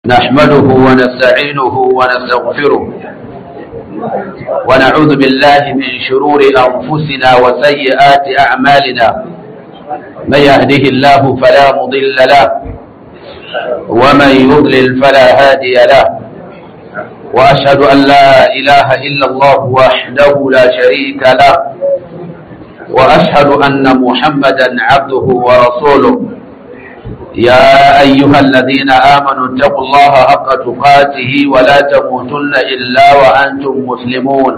نحمده ونستعينه ونستغفره ونعوذ بالله من شرور أنفسنا وسيئات أعمالنا من يهده الله فلا مضل له ومن يضلل فلا هادي له وأشهد أن لا إله إلا الله وحده لا شريك له وأشهد أن محمدا عبده ورسوله يا أيها الذين آمنوا اتقوا الله حق تقاته ولا تموتن إلا وأنتم مسلمون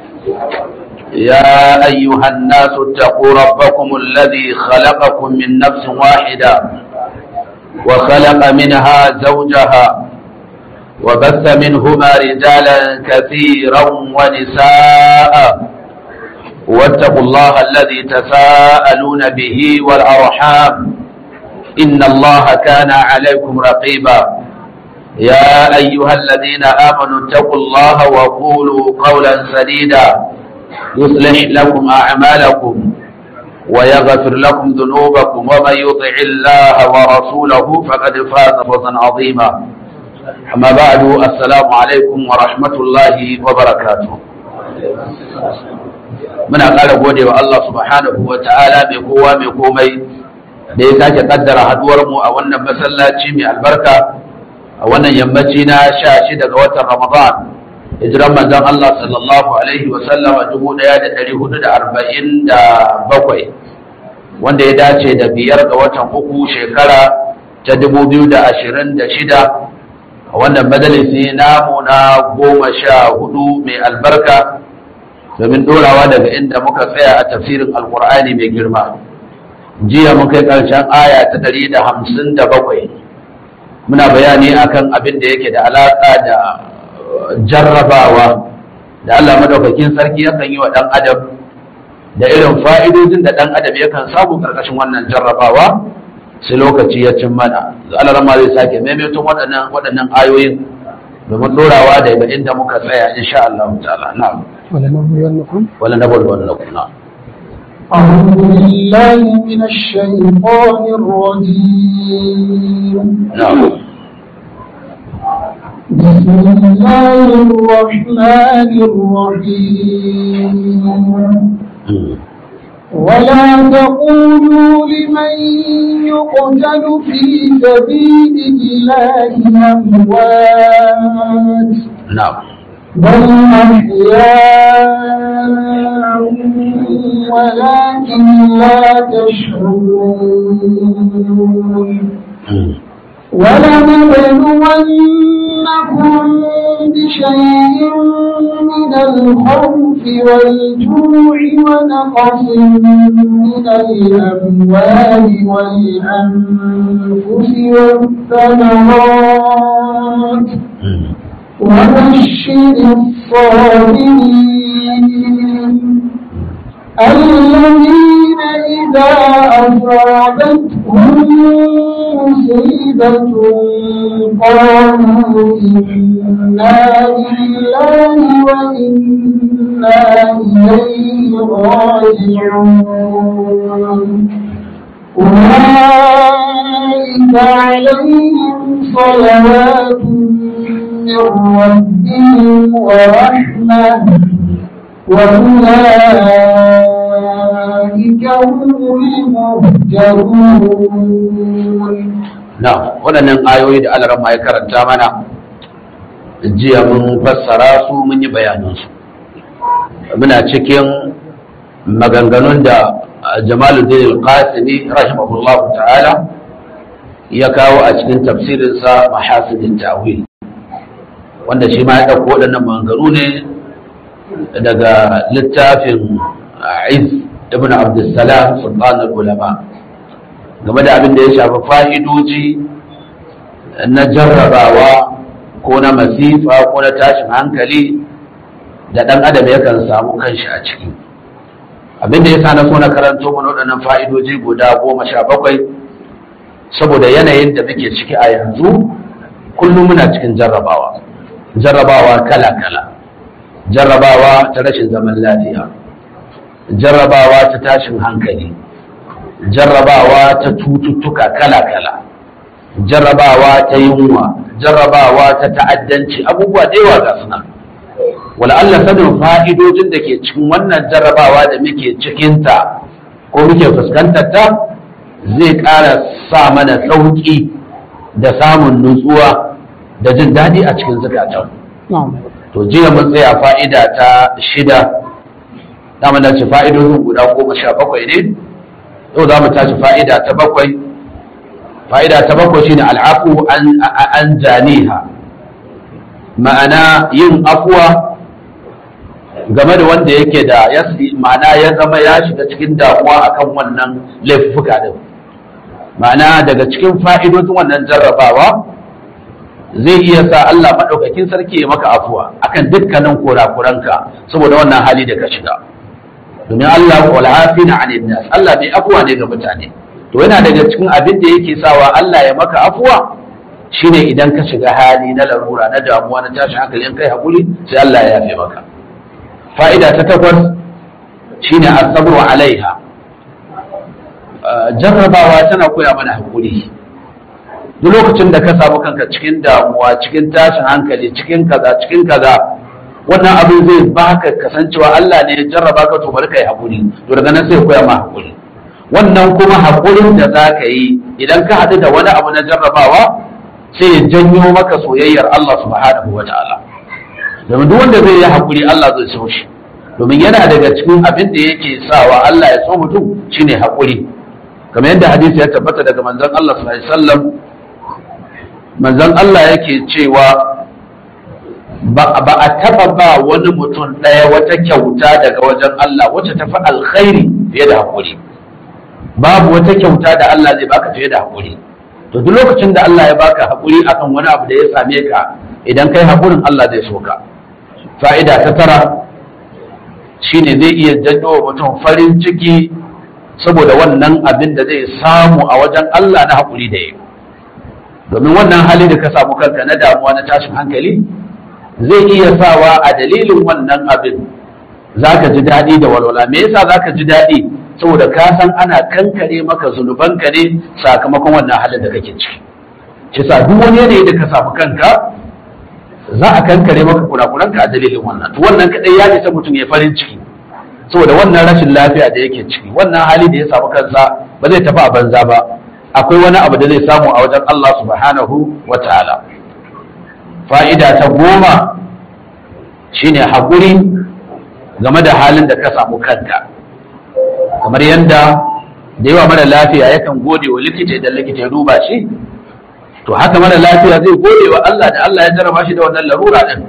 يا أيها الناس اتقوا ربكم الذي خلقكم من نفس واحدة وخلق منها زوجها وبث منهما رجالا كثيرا ونساء واتقوا الله الذي تساءلون به والأرحام إن الله كان عليكم رقيبا يا أيها الذين آمنوا اتقوا الله وقولوا قولا سديدا يصلح لكم أعمالكم ويغفر لكم ذنوبكم ومن يطع الله ورسوله فقد فاز فوزا عظيما أما بعد السلام عليكم ورحمة الله وبركاته muna ƙara gode wa Allah subhanahu wa ta'ala mai kowa mai komai da ya sake kaddara haduwar mu a wannan masallaci mai albarka a wannan yammaci na sha shi daga watan Ramadan hijiran manzon Allah sallallahu alaihi wa sallama dubu ɗaya da ɗari hudu da arba'in da bakwai wanda ya dace da biyar ga watan uku shekara ta dubu biyu da ashirin da shida a wannan majalisi namu na goma sha hudu mai albarka domin dorawa daga inda muka tsaya a tafsirin alkur'ani mai girma jiya mun kai ƙarshen aya ta ɗari da hamsin da bakwai muna bayani akan abin da yake da alaƙa da jarrabawa da Allah madaukakin sarki yakan yi wa ɗan adam da irin fa'idojin da ɗan adam yakan samu ƙarƙashin wannan jarrabawa sai lokaci ya cin mana Allah rama zai sake maimaitun waɗannan waɗannan ayoyin domin dorawa da inda muka tsaya insha Allah ta'ala na'am wala nabluwannakum wala nabluwannakum na'am أعوذ بالله من الشيطان الرجيم نعم بسم الله الرحمن الرحيم ولا تقولوا لمن يقتل في سبيل الله أموات نعم بل أحياء ولكن لا تشعرون ولنبلونكم بشيء من الخوف والجوع ونقص من الأموال والأنفس والثمرات وبشر الصابرين الذين إذا أصابتهم مصيبة قالوا إنا لله وإنا إليه راجعون أولئك عليهم صلوات من ربهم ورحمة وأولئك هم المهتدون Na'am, waɗannan ayoyi da Allah ya karanta mana jiya mun fassara su mun yi bayanansu. Muna cikin maganganun da Jamaluddin Al-Qasimi rahimahullahu ta'ala ya kawo a cikin tafsirinsa Mahasidin Ta'wil. Wanda shi ma ya ɗauko waɗannan maganganu ne daga littafin Iz ibn Abdussalam Sultanul Ulama. game da abin da ya shafi fa'idoji na jarrabawa ko na masifa ko na tashin hankali da ɗan adam yakan samu kanshi a ciki abin da ya sa na so na karanto mana waɗannan fa'idoji guda goma sha bakwai saboda yanayin da muke ciki a yanzu kullum muna cikin jarrabawa jarrabawa kala-kala jarrabawa ta rashin zaman lafiya jarrabawa ta tashin hankali jarrabawa ta cututtuka kala-kala jarrabawa ta yunwa jarrabawa ta ta'addanci abubuwa da yawa ga suna wala Allah sanin fa'idojin da ke cikin wannan jarrabawa da muke cikinta ko muke fuskantar ta zai ƙara sa mana sauƙi da samun nutsuwa da jin daɗi a cikin zukatan to jiya mun tsaya fa'ida ta shida dama da ce fa'idojin guda goma sha bakwai ne yau za mu tashi fa'ida ta bakwai fa'ida ta bakwai shine al'afu an janiha ma'ana yin afuwa game da wanda yake da ma'ana ya zama ya shiga cikin damuwa akan wannan laifuka din ma'ana daga cikin fa'idodin wannan jarrabawa zai iya sa Allah maɗaukakin sarki ya maka afuwa akan dukkanin kurakuranka saboda wannan hali da ka shiga domin Allah wal afina 'anil nas Allah bai afuwa ne ga mutane to yana daga cikin abin da yake sawa Allah ya maka afuwa shine idan ka shiga hali na larura na damuwa na tashin hankali in kai hakuri sai Allah ya yafe maka fa'ida ta takwas shine as-sabru 'alaiha jarrabawa tana koya mana hakuri duk lokacin da ka samu kanka cikin damuwa cikin tashin hankali cikin kaza cikin kaza wannan abin zai baka kasancewa Allah ne ya jarraba ka to bari kai hakuri to daga nan sai koya ma hakuri wannan kuma hakurin da za ka yi idan ka haɗu da wani abu na jarrabawa sai ya janyo maka soyayyar Allah subhanahu wa ta'ala domin duk wanda zai yi hakuri Allah zai so shi domin yana daga cikin abin da yake sawa Allah ya so mutum shine hakuri kamar yadda hadisi ya tabbata daga manzon Allah sallallahu alaihi wasallam manzon Allah yake cewa ba a taba ba wani mutum ɗaya wata kyauta daga wajen Allah wacce tafi alkhairi fiye da haƙuri babu wata kyauta da Allah zai baka fiye da haƙuri to duk lokacin da Allah ya baka haƙuri akan wani abu da ya same ka idan kai haƙurin Allah zai so ka fa'ida ta tara shine zai iya janyo wa mutum farin ciki saboda wannan abin da zai samu a wajen Allah na haƙuri da yi domin wannan hali da ka samu kanka na damuwa na tashin hankali zai iya sawa a dalilin wannan abin za ka ji daɗi da walwala me yasa za ka ji daɗi saboda ka san ana kankare maka zunubanka ne sakamakon wannan halin da kake ciki shi sa duk wani yanayi da ka samu kanka za a kankare maka kurakuranka a dalilin wannan to wannan kadai ya isa mutum ya farin ciki saboda wannan rashin lafiya da yake ciki wannan hali da ya samu kansa ba zai tafi a banza ba akwai wani abu da zai samu a wajen Allah subhanahu wa ta'ala fa'ida ta goma shine haƙuri game da halin da ka samu kanka kamar yadda da yawa mara lafiya yakan gode wa likita idan likita ya duba shi to haka mara lafiya zai gode wa Allah da Allah ya jarraba shi da wannan larura din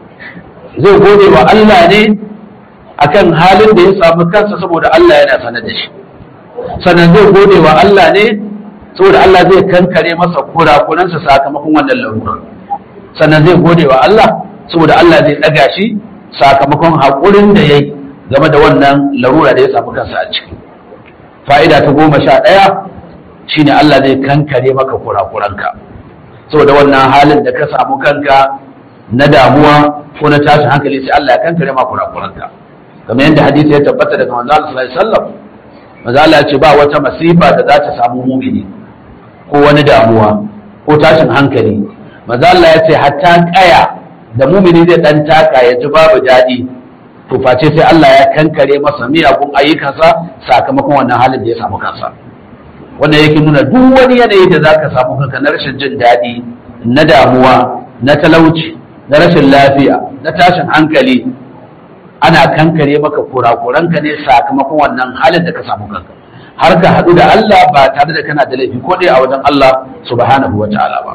zai gode wa Allah ne akan halin da ya samu kansa saboda Allah yana sanar da shi sannan zai gode wa Allah ne saboda Allah zai kankare masa kurakuransa sakamakon wannan larura sannan zai gode wa Allah saboda Allah zai ɗaga shi sakamakon haƙurin da ya yi game da wannan larura da ya samu kansa a ciki fa'ida ta goma sha ɗaya shine Allah zai kankare maka kurakuranka saboda wannan halin da ka samu kanka na damuwa ko na tashin hankali sai Allah ya kankare maka kurakuranka kamar yadda hadisi ya tabbata daga manzo Allah sallallahu alaihi wasallam manzo Allah ya ce ba wata masifa da za ta samu mumini ko wani damuwa ko tashin hankali manzo Allah ya ce hatta kaya da mumini zai dan taka ya ji babu daɗi to face sai Allah ya kankare masa miyagun ayyukansa sakamakon wannan halin da ya samu kansa wannan yake nuna duk wani yanayi da zaka samu kanka na rashin jin daɗi na damuwa na talauci na rashin lafiya na tashin hankali ana kankare maka kurakuranka ne sakamakon wannan halin da ka samu kanka har ka haɗu da Allah ba tare da kana da laifi ko dai a wajen Allah subhanahu wa ta'ala ba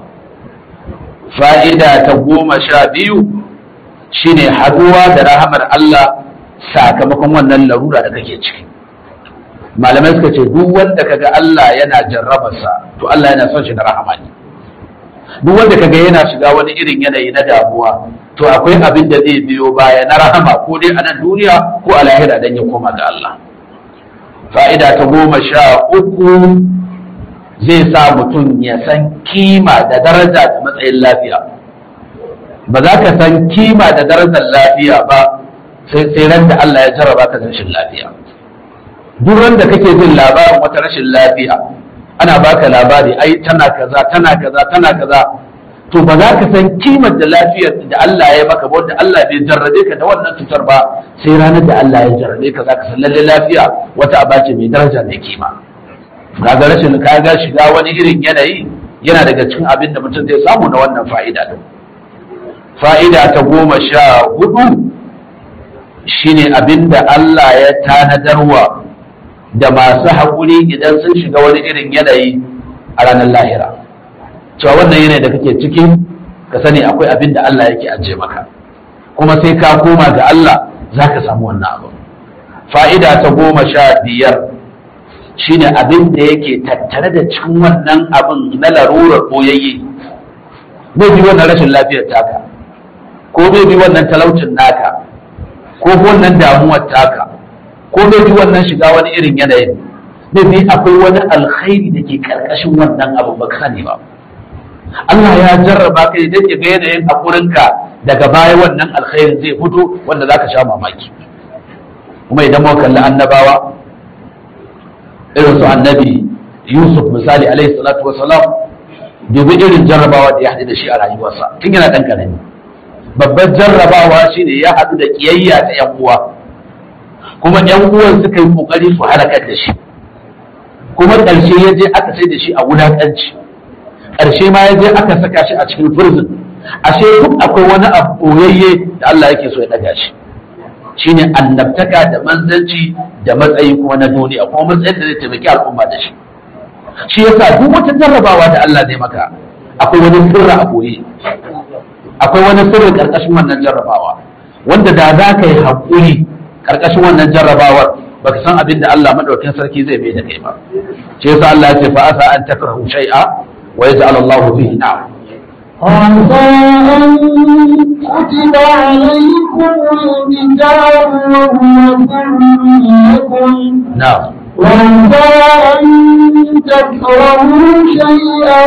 fa'ida ta goma sha biyu shine haduwa da rahamar Allah sakamakon wannan larura da kake ciki malamai suka ce duk wanda kaga Allah yana jarrabarsa to Allah yana son shi da rahama ne duk wanda kaga yana shiga wani irin yanayi na damuwa to akwai abin da zai biyo baya na rahama ko dai a nan duniya ko a lahira dan ya koma ga Allah fa'ida ta goma sha uku zai sa mutum ya san kima da daraja da matsayin lafiya ba za ka san kima da darajar lafiya ba sai sai ran da Allah ya jarraba ka da rashin lafiya duk ran da kake jin labarin wata rashin lafiya ana baka labari ai tana kaza tana kaza tana kaza to ba za ka san kimar da lafiyar da Allah ya maka ba wanda Allah bai jarrabe ka da wannan cutar ba sai ranar da Allah ya jarrabe ka za ka san lalle lafiya wata aba ce mai daraja mai kima kaga rashin kaga shiga wani irin yanayi yana daga cikin abin da mutum zai samu na wannan fa'ida din fa'ida ta goma sha hudu shine abin da Allah ya tanadarwa da masu haƙuri idan sun shiga wani irin yanayi a ranar lahira cewa wannan yanayi da kake ciki ka sani akwai abin da Allah yake ajiye maka kuma sai ka koma ga Allah za ka samu wannan abu fa'ida ta goma sha biyar shine abin da yake tattare da cikin wannan abin na larurar boyayye zai bi wannan rashin lafiyar taka ko zai bi wannan talaucin naka ko wannan damuwar taka ko zai bi wannan shiga wani irin yanayin zai bi akwai wani alkhairi da ke karkashin wannan abu ba sani ba Allah ya jarraba ka idan ya ga yanayin haƙurinka daga baya wannan alkhairin zai fito wanda zaka sha mamaki kuma idan muka kalli annabawa irin su annabi Yusuf misali alaihi salatu wasalam dubi irin jarrabawa da ya haɗu da shi a rayuwarsa tun yana ɗan ƙarami babbar jarrabawa shine ya haɗu da ƙiyayya ta ‘yan uwa kuma ‘yan uwan suka yi ƙoƙari su halakar da shi kuma ƙarshe ya je aka sai da shi a wulaƙanci ƙarshe ma ya je aka saka shi a cikin prison ashe duk akwai wani abu ɓoyayye da Allah yake so ya ɗaga shi shine annabtaka da manzanci da matsayi kuma na duniya kuma matsayin da zai taimaki al'umma da shi shi yasa duk wata jarrabawa da Allah zai maka akwai wani sirra a boye akwai wani sirri karkashin wannan jarrabawa wanda da za ka yi haƙuri karkashin wannan jarrabawar baka san abin da Allah madaukakin sarki zai mai da kai ba shi yasa Allah ya ce fa asa an takrahu shay'a wa yaj'al Allahu fihi na'am عسى أن كتب عليكم الكتاب وهو كر لكم na'am وعسى أن تكرهوا شيئا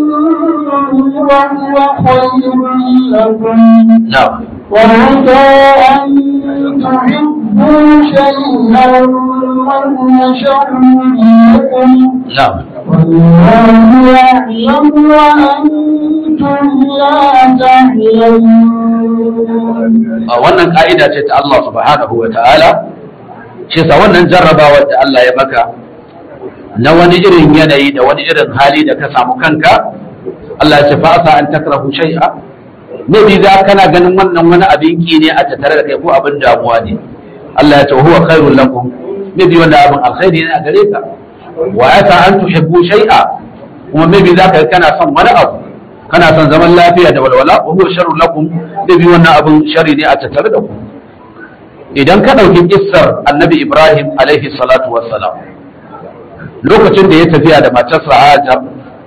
وهو خير لكم na'am وعسى أن تحبوا شيئا وهو شر لكم na'am والله يعلم وأنتم لا تعلمون a wannan ka'ida ce ta Allah subhanahu wa ta'ala ce sa wannan jarrabawar da Allah ya maka na wani irin yanayi da wani irin hali da ka samu kanka Allah ya ce fa asa an takrahu shay'a ne bi za kana ganin wannan wani abin ki ne a tattare da kai ko abin damuwa ne Allah ya ce huwa khairul lakum ne bi wannan abin alkhairi ne a gare ka wa asa an tuhibbu shay'a kuma me bi za ka kana son wani abu kana son zaman lafiya da walwala wa huwa sharrun lakum da bi wannan abin sharri ne a tattare da ku idan ka dauki kissar annabi ibrahim alaihi salatu wassalam lokacin da ya tafiya da matarsa hajar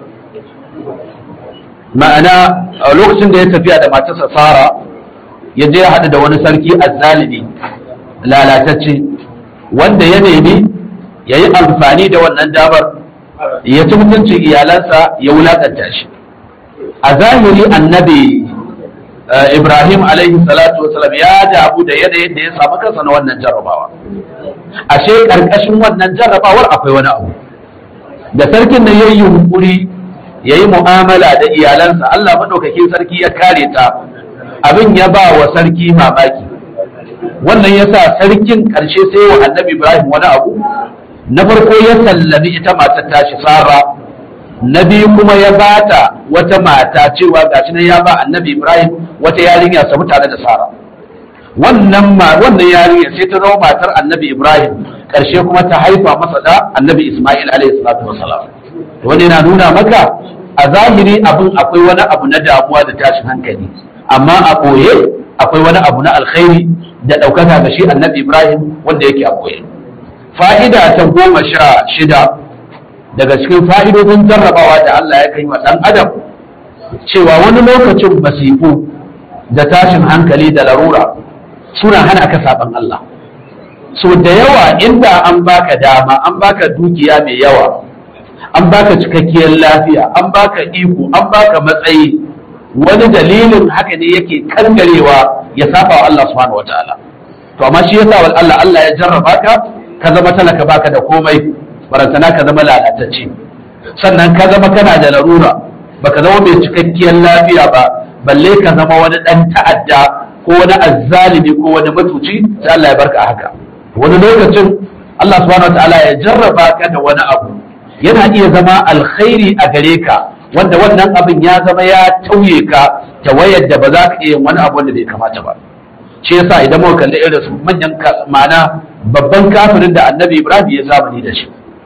ma'ana a lokacin da ya tafiya da matarsa sara ya je ya haɗu da wani sarki azzalimi lalatacce wanda ya nemi ya yi amfani da wannan damar ya ci mutuncin iyalansa ya wulakanta shi a zahiri annabi eh, ibrahim alaihi salatu wasalam ya damu da yanayin da ya samu kansa na wannan jarrabawa ashe karkashin wannan jarrabawar akwai wani abu da sarkin nan yayi yunkuri yayi mu'amala da iyalansa Allah madaukakin sarki ya kare ta abin ya ba wa sarki mamaki wannan yasa sarkin karshe sai wa annabi ibrahim wani abu na farko ya sallami ita matar tashi sara na biyu kuma ya bata wata mata cewa gashi nan ya ba annabi ibrahim wata yarinya samu tare da sara wannan ma wannan yarinya sai ta zama matar annabi ibrahim karshe kuma ta haifa masa da annabi isma'il alaihi salatu wassalam wani na nuna maka a zahiri abin akwai wani abu na damuwa da tashin hankali amma a ɓoye akwai wani abu na alkhairi da ɗaukaka ga shi annabi ibrahim wanda yake a ɓoye fa'ida ta goma sha shida daga cikin fa'idodin jarrabawa da Allah ya kai wa ɗan adam cewa wani lokacin masifu da tashin hankali da larura suna hana ka saban Allah so da yawa inda an baka dama an baka dukiya mai yawa an baka cikakkiyar lafiya an baka iko an baka matsayi wani dalilin haka ne yake kangarewa ya saba wa Allah subhanahu wataala to amma shi yasa wal Allah Allah ya jarraba ka ka zama talaka baka da komai barantana ka zama lalatacce sannan ka zama kana da larura baka zama mai cikakkiyar lafiya ba balle ka zama wani dan ta'adda ko wani azzalimi ko wani matuci sai Allah ya barka a haka wani lokacin Allah subhanahu wataala ya jarraba ka da wani abu yana iya zama alkhairi a gare ka wanda wannan abin ya zama ya tauye ka ta wayar da ba za ka iya yin wani abu wanda bai kamata ba shi yasa idan muka kalli irin su manyan ma'ana babban kafirin da annabi Ibrahim ya zamani da shi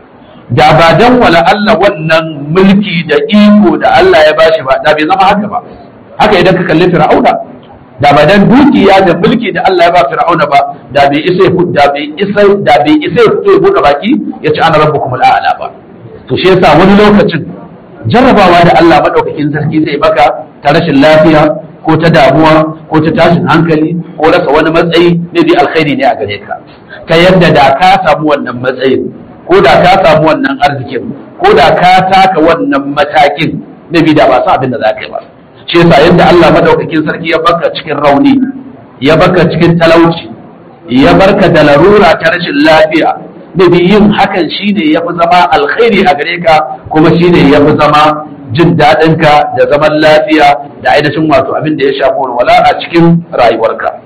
da ba dan wala Allah wannan mulki da iko da Allah ya bashi ba da bai zama haka ba haka idan ka kalli Fir'auna da ba dan dukiya da mulki da Allah ya ba Fir'auna ba da bai isa da bai isa da bai isa ya fito ya buɗe baki ya ci ana rabbukum al'ala ba to shi yasa wani lokacin jarrabawa da Allah madaukakin sarki zai baka ta rashin lafiya ko ta damuwa ko ta tashin hankali ko rasa wani matsayi ne bi alkhairi ne a gare ka ta yadda da ka samu wannan matsayin ko da ka samu wannan arzikin ko da ka taka wannan matakin na bi da ba su abin da za ka yi ba shi yasa yadda Allah madaukakin sarki ya baka cikin rauni ya baka cikin talauci ya barka da larura ta rashin lafiya da bi yin hakan shine ya fi zama alkhairi a gare ka kuma shine ya fi zama jin daɗin ka da zaman lafiya da ainihin wato abin da ya shafi walwala a cikin rayuwarka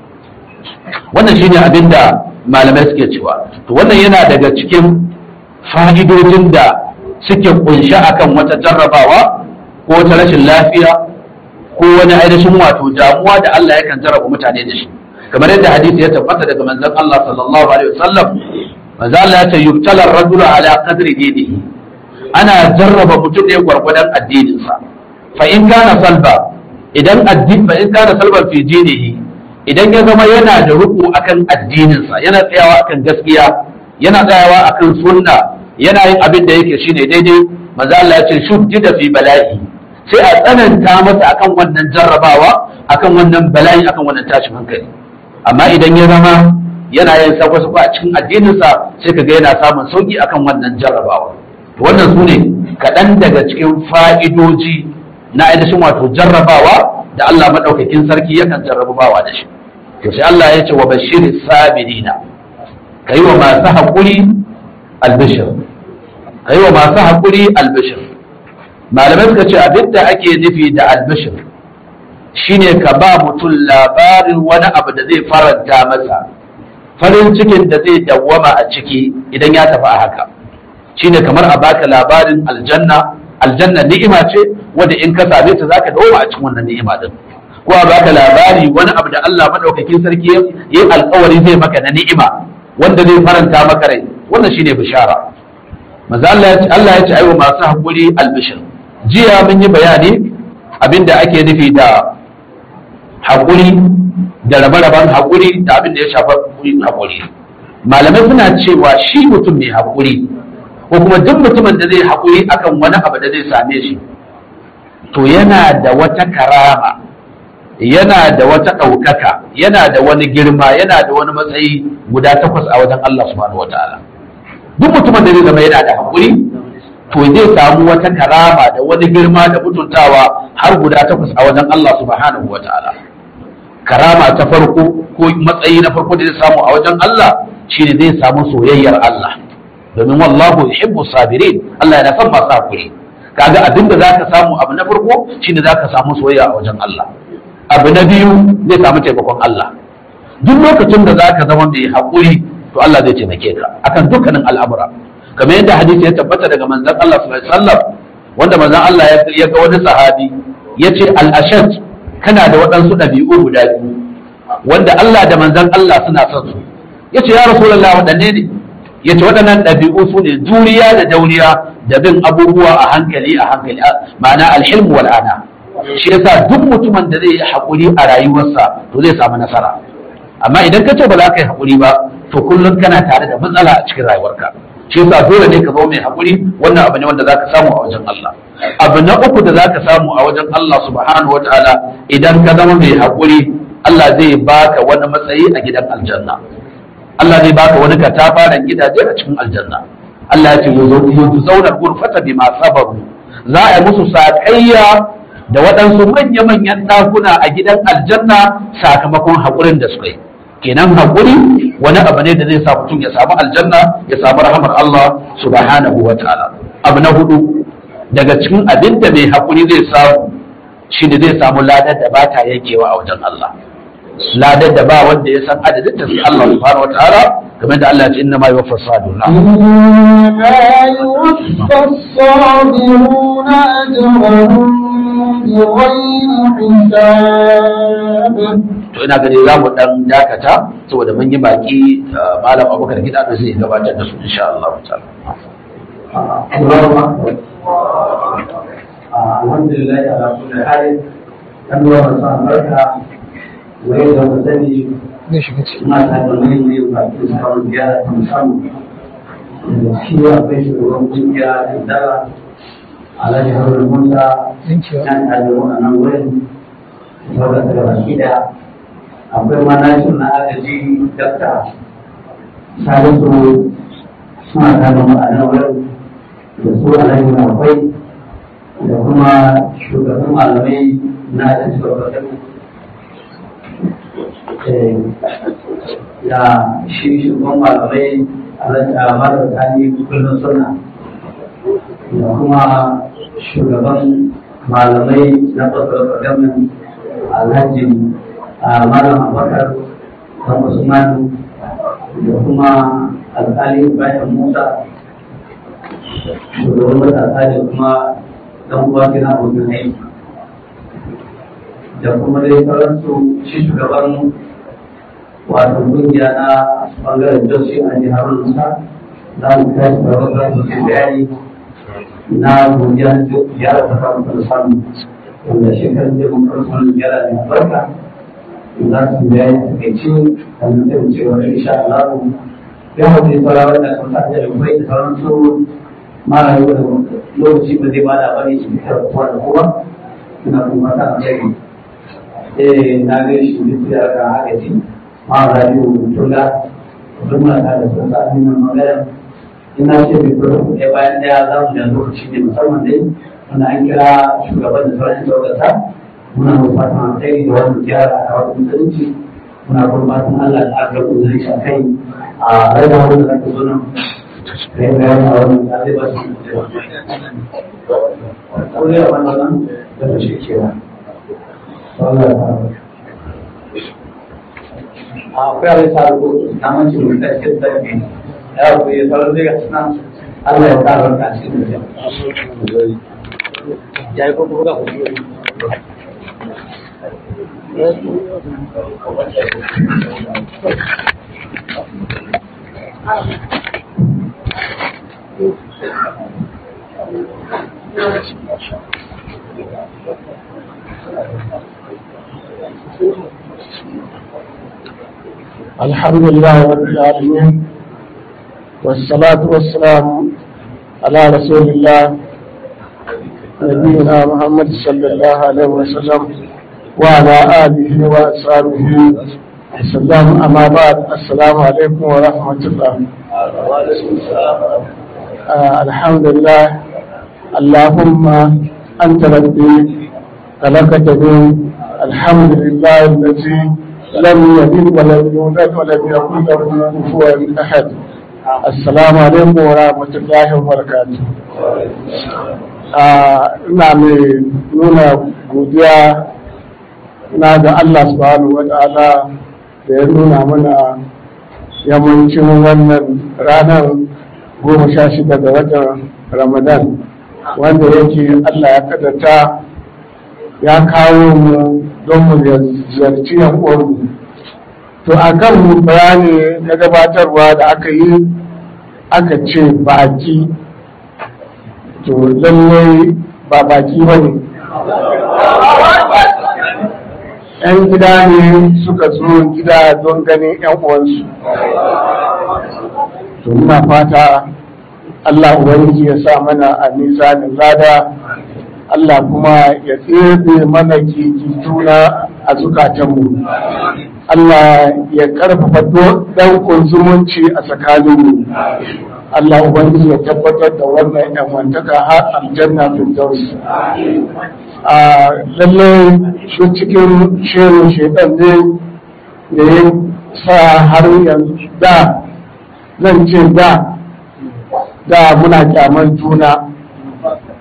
wannan shine abin da malamai suke cewa to wannan yana daga cikin fa'idojin da suke kunshi akan wata jarrabawa ko wata rashin lafiya ko wani ainihin wato damuwa da Allah yakan jarraba mutane da shi kamar yadda hadisi ya tabbata daga manzon Allah sallallahu alaihi wasallam manzo Allah ya ce yubtala ar-rajulu ala qadri dinihi ana jarraba mutum ne gwargwadon addininsa fa in kana salba idan addini fa in kana salban fi dinihi idan ya zama yana da ruku akan addininsa yana tsayawa akan gaskiya yana tsayawa akan sunna yana yin abin da yake shine daidai manzo Allah ya ce shuddida fi bala'i sai a tsananta masa akan wannan jarrabawa akan wannan bala'i akan wannan tashin hankali amma idan ya zama yana yin sako-sako a cikin addininsa sai kaga yana samun sauki akan wannan jarrabawa wannan su ne kaɗan daga cikin fa'idoji na ainihin wato jarrabawa da Allah maɗaukakin sarki yakan jarrabawa da shi to sai Allah ya ce wa bashirin sabirina ka yi wa masu haƙuri albishir ka yi wa masu haƙuri albishir malamai suka ce abin da ake nufi da albishir shine ka ba mutum labarin wani abu da zai faranta masa farin cikin da zai dawwama a ciki idan ya tafi a haka shine kamar a baka labarin aljanna aljanna ni'ima ce wanda in ka same ta zaka dawo a cikin wannan ni'ima din ko a baka labari wani abu da Allah madaukakin sarki yayi alƙawari zai maka na ni'ima wanda zai faranta maka rai wannan shine bishara manzo Allah ya ce Allah ya ce aiwa masu hakuri albishir jiya mun yi bayani abinda ake nufi da hakuri da rabe-raben hakuri da abin da ya shafa hakuri malamai suna cewa shi mutum mai hakuri ko kuma duk mutumin da zai haƙuri akan wani abu da zai same shi to yana da wata karama yana da wata ɗaukaka yana da wani girma yana da wani matsayi guda takwas a wajen Allah subhanahu wataala duk mutumin da zai zama yana da haƙuri to zai samu wata karama da wani girma da mutuntawa har guda takwas a wajen Allah subhanahu wataala karama ta farko ko matsayi na farko da zai samu a wajen Allah shine zai samu soyayyar Allah domin wallahu yuhibbu sabirin Allah yana son masu hakuri kaga abin da zaka samu abu na farko shine zaka samu soyayya a wajen Allah abu na biyu zai samu taimakon Allah duk lokacin da zaka zama mai hakuri to Allah zai taimake ka akan dukkanin al'amura kamar yadda hadisi ya tabbata daga manzon Allah sallallahu alaihi wasallam wanda manzon Allah ya ga wani sahabi yace al-ashad kana da waɗansu ɗabi'u guda biyu wanda Allah da manzon Allah suna son su yace ya rasulullahi waɗanne ne ya ce waɗannan ɗabi'u su ne juriya da dauriya da bin abubuwa a hankali a hankali ma'ana alhilmu wal ana shi yasa duk mutumin da zai yi haƙuri a rayuwarsa to zai samu nasara amma idan ka ce ba za ka yi haƙuri ba to kullum kana tare da matsala a cikin rayuwarka shi yasa dole ne ka zama mai haƙuri wannan abu ne wanda za ka samu a wajen Allah abu na uku da za ka samu a wajen Allah subhanahu wataala idan ka zama mai haƙuri Allah zai baka wani matsayi a gidan aljanna Allah zai baka wani katafaren gidaje a cikin aljanna Allah ya ce yanzu zaunar gurfata bi ma sabaru za a yi musu saƙayya da waɗansu manya-manyan ɗakuna a gidan aljanna sakamakon haƙurin da suka yi kenan haƙuri wani abu ne da zai sa mutum ya samu aljanna ya samu rahamar Allah subhanahu wa ta'ala abu na hudu daga cikin abin da mai haƙuri zai samu shi ne zai samu ladar da ba ta yankewa a wajen Allah ladar da ba wanda ya san adadin ta sai Allah subhanahu wataala kamar da Allah ya ce inna ma yuwaffa sabiruna إنما يوفى الصابرون أجرهم بغير حساب to ina gani za mu dan dakata saboda mun yi baki uh, malam Abubakar gida da zai gabatar da su insha Allah ta'ala alhamdulillah ala kulli hal kan wa masu albarka wa yadda mu sani muna ta da mai ne ba ki samu biya ta musamman da shi akwai shugaban kungiya da dara alhaji haruna musa yan ta da wannan wurin saboda ta gaba gida akwai manashin na agaji dakta salisu suna ta da ma'anar wurin da su alhaji na akwai da kuma shugaban malamai na da shugaban da shi shugaban malamai a mara tani kullum suna da kuma shugaban malamai na fasar gamin alhaji a malam abakar da usman da kuma alkali bayan musa shugaban matasa da kuma dan uwa kina abokin aiki da kuma dai sauransu shi shugaban wato kungiya na bangaren joshi a jihar Musa za mu tashi da wata su ke bayani na godiya ziyara ta samu ta samu wanda shekarar da mun karɓi wannan ziyara ne a barka za su bayani a takaice sannan sai mu ce wa insha Allah ya mutu sauran wanda kan sa da kai da sauransu mara yau da lokaci ba zai bada bane shi fitar kowa da kowa ina kuma ta alheri eh na ga shi da ga haka ji mara rayu tula duk muna ta da sun sa ni magana ina ce bai fara kuɗe bayan daya za mu da lokaci ne musamman dai wanda an kira shugaban da sauran shugabata muna da fatan alheri da wannan ziyara a wata musulunci muna kuma fatan Allah da aka rubuta shi a kai a rage wanda zaka zo nan kai bayani a wannan da zai ba su ko ne a wannan nan da shi kenan Allah ya fara akwai abin sa ko naman shi mun tashi da ke ya ku yi sauran daga suna Allah ya sa barka shi da ya yi kuma ga ku الحمد لله رب العالمين والصلاة والسلام على رسول الله نبينا محمد صلى الله عليه وسلم وعلى آله وأصحابه وسلم أما بعد السلام عليكم ورحمة الله آه الحمد لله اللهم أنت ربي خلقتني الحمد لله الذي لم يلد ولم يولد ولم يكن له كفوا احد السلام عليكم ورحمه الله وبركاته ina mai nuna godiya na ga Allah subhanahu wa ta'ala da ya nuna mana yammacin wannan ranar goma sha shida ga watan ramadan wanda yake Allah ya kadata ya kawo mu don mu ziyarci yan uwanmu to a kan bayani na gabatarwa da aka yi aka ce baki to lallai ba baki ba ne yan gida ne suka zo gida don ganin yan uwansu to muna fata Allah Ubangiji ya sa mana a mizanin lada Allah kuma ya tsebe mana juna a zukatanmu. Allah ya karfafa ɗaukun zumunci a tsakaninmu. Allah Ubangiji ya tabbatar da wannan ‘yanwantaka har aljanna firdaus. A lalle shi cikin shirin shaidan ne da ya sa har yanzu da zan ce da da muna kyaman juna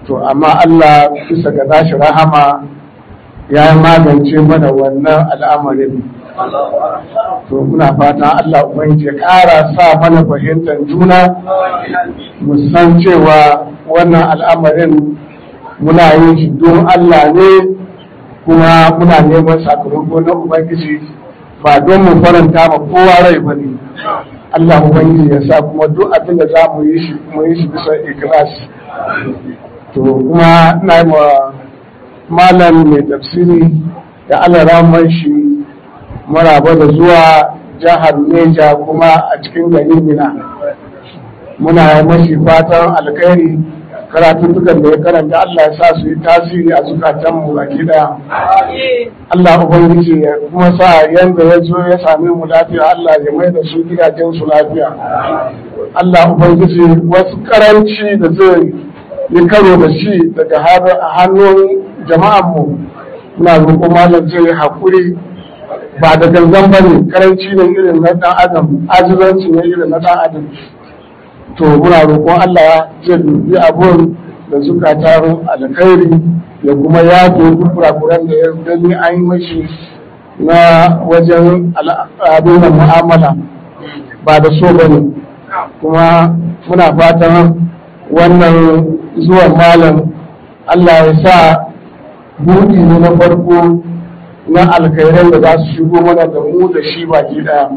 to amma Allah bisa ga nashi rahama ya magance mana wannan al'amarin to muna fata Allah ubangiji ya ƙara sa mana fahimtar juna mu san cewa wannan al'amarin muna yin shi don Allah ne kuma muna neman sakamako na ubangiji ba don mu faranta ma kowa rai ba ne Allah ubangiji ya sa kuma duk abin da za mu yi shi mu yi shi bisa ikhlas to kuma na yi wa malam mai tafsiri da Allah ramar shi maraba da zuwa jihar Neja kuma a cikin garin Mina muna yi mashi fatan alkhairi karatuttukan da ya karanta Allah ya sa su yi tasiri a zukatanmu baki daya Allah ubangiji ya kuma sa yanda ya zo ya same mu lafiya Allah ya mai da su gidajen su lafiya Allah ubangiji wasu karanci da zai yi karo da shi daga hannun jama'anmu muna roƙo malam zai yi haƙuri ba da gangan ba ne karanci ne irin na ɗan adam ajizanci ne irin na ɗan adam to muna roƙon Allah zai dubi abun da zukatan alkhairi ya kuma yafe duk kurakuran da ya gani an yi mashi na wajen abin mu'amala ba da so ba ne kuma muna fatan wannan zuwan malam Allah ya sa buɗi ne na farko na alkhairai da za su shigo mana da mu da shi baki ɗaya.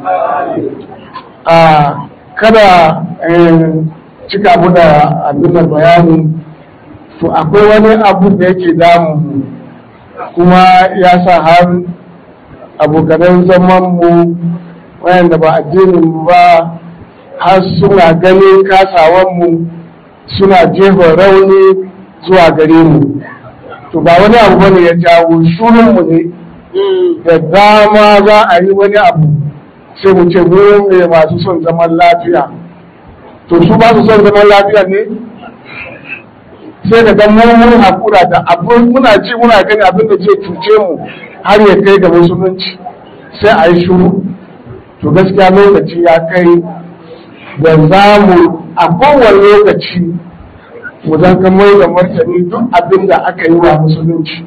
kada cika mu da abin bayani to akwai wani abu da yake damu kuma ya sa har abokanan zaman mu wayanda ba addinin ba har suna ganin kasawan mu suna jefa rauni zuwa gare mu to ba wani abu bane ya jawo shurun mu ne da dama za a yi wani abu sai mu ce mu ne masu son zaman lafiya to su ba su son zaman lafiya ne sai da dan mun hakura da abin muna ji muna gani abin da zai cuce mu har ya kai ga musulunci sai a yi shuru to gaskiya lokaci ya kai da za mu a kowane lokaci mu zan kamar da martani duk abin da aka yi wa musulunci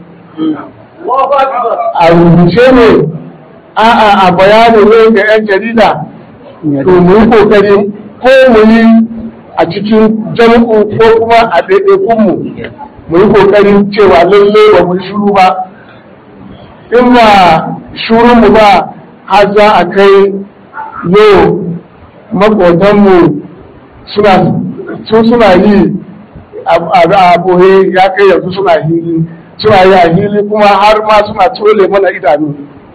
a rubuce ne a'a a bayani ne ga 'yan jarida to mu yi kokari ko mu yi a cikin jam'u ko kuma a ɗaiɗaikunmu mu yi kokarin cewa lalle ba mu shuru ba in ba shurunmu ba har za a kai yau makotanmu suna su suna yi a boye ya kai yanzu suna hili suna yi a hili kuma har ma suna tole mana idanu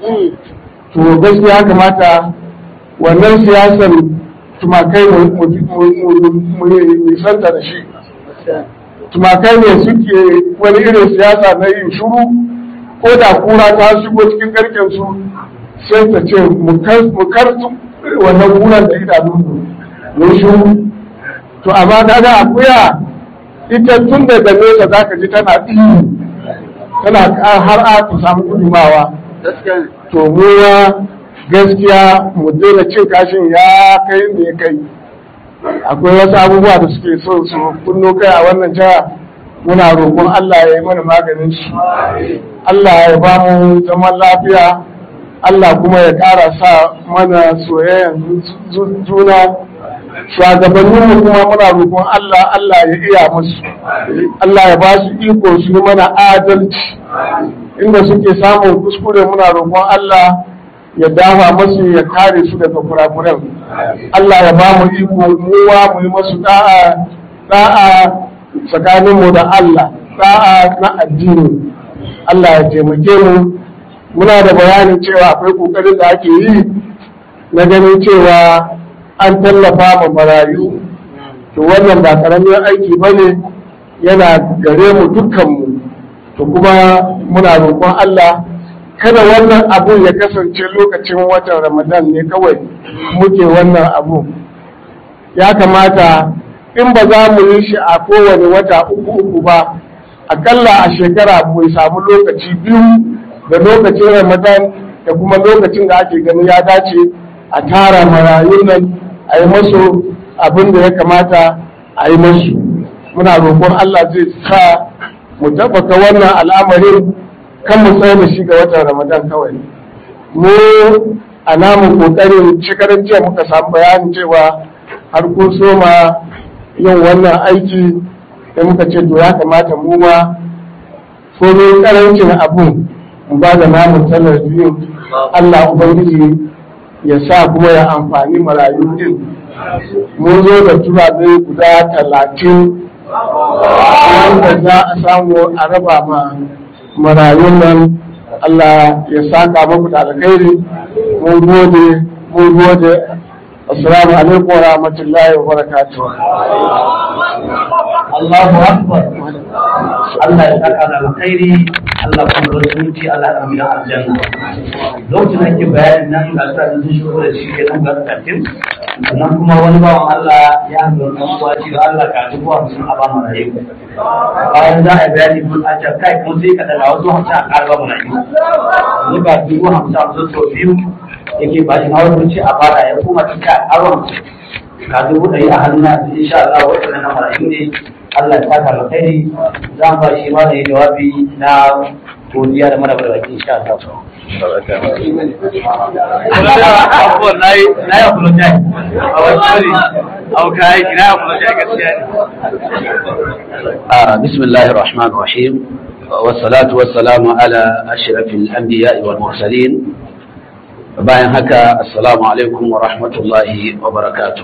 to gaskiya kamata wannan siyasar tumakai mu nisanta da shi tumakai ne suke wani irin siyasa na yin shuru ko da kura ta shigo cikin garken su sai ta ce mu kartu wannan kuran da idanun mu shuru to amma kaga akuya ita tun da da nesa za ka ji tana ihu tana har a ta samu gudumawa to muwa gaskiya mu daina cin kashin ya kai da ya kai akwai wasu abubuwa da suke so su kunno kai a wannan jiha muna roƙon Allah ya yi mana maganin su Allah ya ba mu zaman lafiya Allah kuma ya ƙara sa mana soyayyan juna shugabanninmu kuma muna roƙon Allah Allah ya iya musu Allah ya ba su iko su yi mana adalci inda suke samun kuskure muna roƙon Allah ya dafa masu ya kare su daga kurakuran Allah ya ba mu iko muwa mu yi masu da'a da'a tsakaninmu da Allah da'a na addini Allah ya taimake mu muna da bayanin cewa akwai kokarin da ake yi na ganin cewa an tallafa ma marayu to wannan ba karamin aiki ba ne yana gare mu dukkanmu to kuma muna roƙon Allah kada wannan abu ya kasance lokacin watan ramadan ne kawai muke wannan abu ya kamata in ba za mu yi shi a kowane wata uku uku ba akalla a shekara mu samu lokaci biyu da lokacin ramadan da kuma lokacin da ake gani ya dace a tara marayun nan a yi masu abin da ya kamata a yi masu muna roƙon Allah zai sa mu tabbata wannan al'amarin kan mu tsaye da shi ga watan Ramadan kawai mu a namu kokarin shekaran jiya muka samu bayanin cewa har kun soma yin wannan aiki da muka ce to ya kamata mu ma komai karancin abun mu ba da namu talabijin Allah Ubangiji ya sa kuma ya amfani marayu din mun zo da turabe guda talatin wanda za a samu a raba ma marayun nan Allah ya saka muku da alkhairi mun gode mun gode assalamu alaikum wa rahmatullahi wa barakatuh Allahu akbar Allah ya saka da alkhairi Allah kuma da zuci Allah ya amina aljanna lokacin ake bayanin nan ga sa sun shigo da shi ke nan ga katin sannan kuma wani bawan Allah ya hanzo dan uwa shi da Allah ka dubu hamsin a ba mu rayu bayan za a yi bayani mun a can kai kuma sai ka daga wasu hamsin a ƙara ba mu rayu ni ba dubu hamsin hamsin sau biyu yake ba shi hawan ce a fara ya kuma cika aron ka dubu ɗari a hannun na insha Allah waɗannan na marayu ne Allah ya saka alkhairi za mu ba shi ma da yi jawabi na godiya da mara baki insha Allah. Na yi apologize. A wasu wani, a kai, na yi apologize gaskiya ne. بسم الله الرحمن الرحيم والصلاة والسلام على أشرف الأنبياء والمرسلين bayan haka assalamu alaikum wa rahmatullahi wa barakatu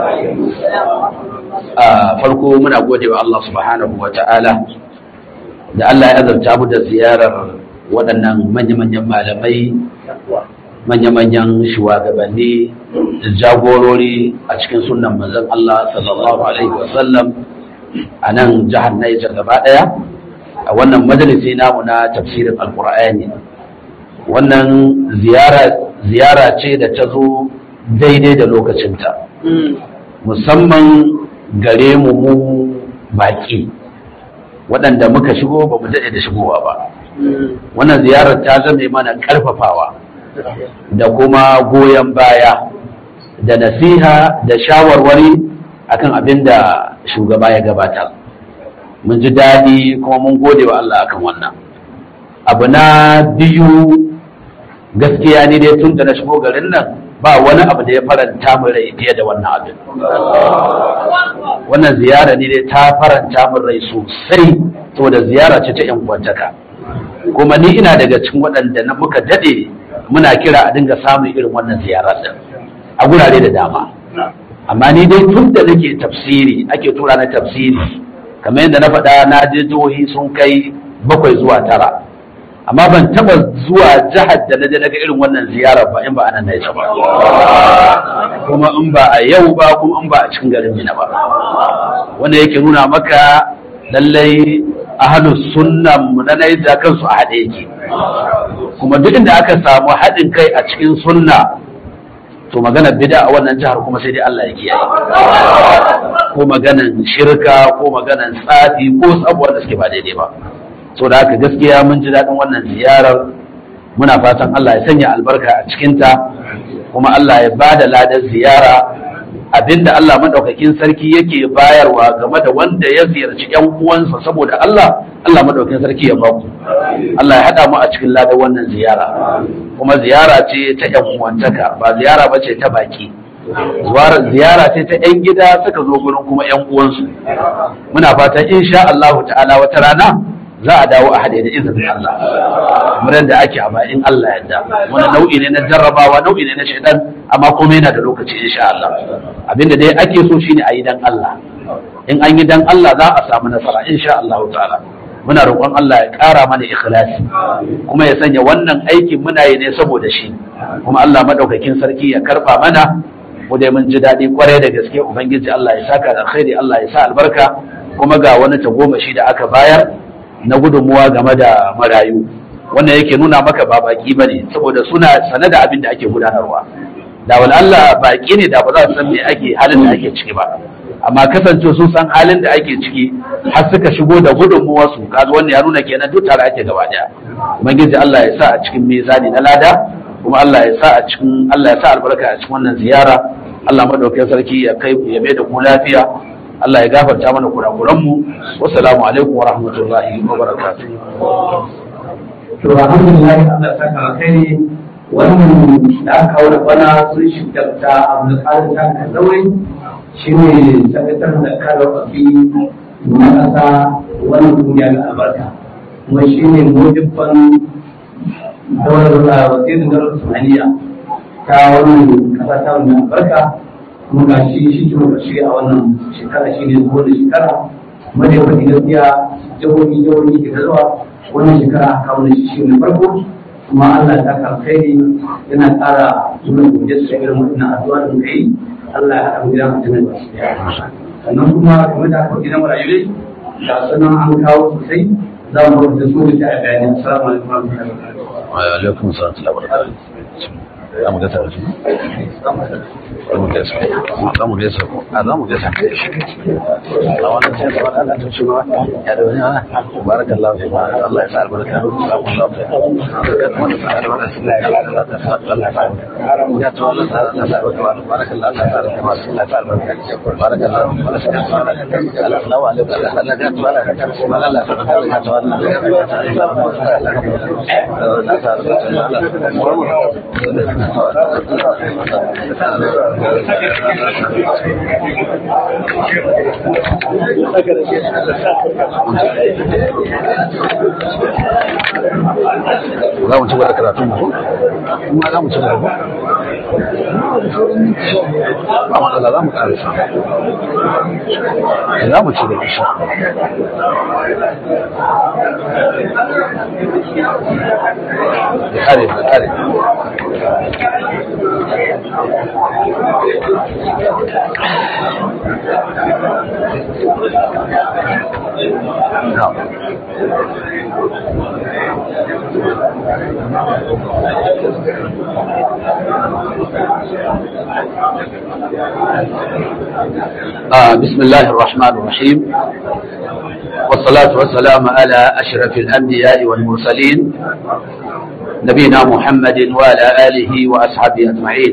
a farko muna gode wa Allah subhanahu wa ta'ala da Allah ya azarta mu da ziyarar waɗannan manya-manyan malamai manya-manyan shugabanni da jagorori a cikin sunan manzon Allah sallallahu alaihi wasallam a nan jihar Niger gaba ɗaya a wannan majalisi namu na tafsirin alkur'ani wannan ziyara ziyara ce da ta zo daidai da lokacinta musamman gare mu mu baki waɗanda muka shigo ba mu daɗe da shigowa ba wannan ziyarar ta zame mana ƙarfafawa da kuma goyon baya da nasiha da shawarwari akan abin da shugaba ya gabata mun ji daɗi kuma mun gode wa Allah akan wannan abu na biyu gaskiya ni dai tun da na shigo garin nan ba wani abu da ya faranta min rai fiye da wannan abin wannan ziyara ni dai ta faranta min rai sosai saboda ziyara ce ta yan kwantaka kuma ni ina daga cikin waɗanda na muka daɗe muna kira a dinga samun irin wannan ziyara din a gurare da dama amma ni dai tun da nake tafsiri ake tura na tafsiri kamar yadda na faɗa na je jihohi sun kai bakwai zuwa tara amma ban taba zuwa jihar da na je daga irin wannan ziyarar ba in ba anan naija ba kuma in ba a yau ba kuma in ba a cikin garin Mina ba wanda yake nuna maka lallai ahlus sunnan mu na naija kansu a haɗe yake kuma duk inda aka samu haɗin kai a cikin sunna to magana bid'a a wannan jihar kuma sai dai Allah ya kiyaye ko maganan shirka ko maganan tsafi ko sabuwar da suke ba daidai ba so da haka gaskiya mun ji daɗin wannan ziyarar muna fatan Allah ya sanya albarka a cikinta kuma Allah ya ba da ladar ziyara abinda Allah madaukakin sarki yake bayarwa game da wanda ya ziyarci ƴan uwansa saboda Allah Allah madaukakin sarki ya ba ku Allah ya haɗa mu a cikin ladar wannan ziyara kuma ziyara ce ta ƴan uwantaka ba ziyara ba ce ta baki ziyara ce ta ƴan gida suka zo gurin kuma ƴan uwansu muna fatan insha Allah ta'ala wata rana za a dawo a haɗe da izinin Allah kamar yadda ake a bayan Allah yadda wani nau'i ne na jarrabawa nau'i ne na shaidan amma kuma yana da lokaci insha Allah abinda dai ake so shine a yi dan Allah in an yi dan Allah za a samu nasara insha Allah ta'ala muna roƙon Allah ya ƙara mana ikhlasi kuma ya sanya wannan aikin muna yi ne saboda shi kuma Allah madaukakin sarki ya karba mana mu dai mun ji daɗi kwarai da gaske ubangiji Allah ya saka da alkhairi Allah ya sa albarka kuma ga wani tagomashi da aka bayar na gudunmuwa game da marayu wannan yake nuna maka ba baki ba ne saboda suna sane da abin da ake gudanarwa da wal Allah baki ne da ba za su san me ake halin da ake ciki ba amma kasance sun san halin da ake ciki har suka shigo da gudunmuwar su kaga wannan ya nuna kenan duk tare ake gaba daya ubangiji Allah ya sa a cikin mizani na lada kuma Allah ya sa a cikin Allah ya sa albarka a cikin wannan ziyara Allah madaukakin sarki ya kai ya mai da ku lafiya Allah ya gafarta mana kurakuran mu wassalamu alaikum wa rahmatullahi wa barakatuh to alhamdulillah Allah ya saka alkhairi wannan da aka kawo da bana sun shi da Abdulkadir ta Kazawai shine sakatar da karfafi na kasa wannan kungiya ga albarka kuma shine mujibban daular wazirin daular Somaliya ta wannan kasa ta wannan albarka kuma ga shi shi ke shi a wannan shekara shi ne zuwa da shekara kuma da yawan gaskiya jihohi jihohi ke zuwa wannan shekara aka kawo shi shi ne farko kuma Allah ta karkai yana ƙara nuna godiya su irin wannan addu'a da muka yi Allah ya haɗa mu gidan mutumin ba shi sannan kuma kamar da aka gidan marayu ne da sanan an kawo sosai za mu rubuta su da ta bayani assalamu alaikum wa rahmatullahi wa barakatuh wa alaikum assalam wa rahmatullahi za mu gasa wasu za mu gasa za mu gasa ko a za mu gasa a wannan sai da wani Allah ta ci ba ya da wani ana barakallahu fi ma Allah ya sa albarka salamu alaikum barakallahu fi ma Allah ya sa albarka ya ta wannan sa ta sa albarka barakallahu ta sa albarka Allah ya sa albarka barakallahu assalamu alaikum Allah ya ta wala Allah ya sa albarka za mu ci gaba da karatun mu kuma za mu ci gaba ba matsala za mu karisa za mu ci gaba shi ya kare ya kare آه بسم الله الرحمن الرحيم والصلاة والسلام على أشرف الأنبياء والمرسلين نبينا محمد وعلى آله وأصحابه أجمعين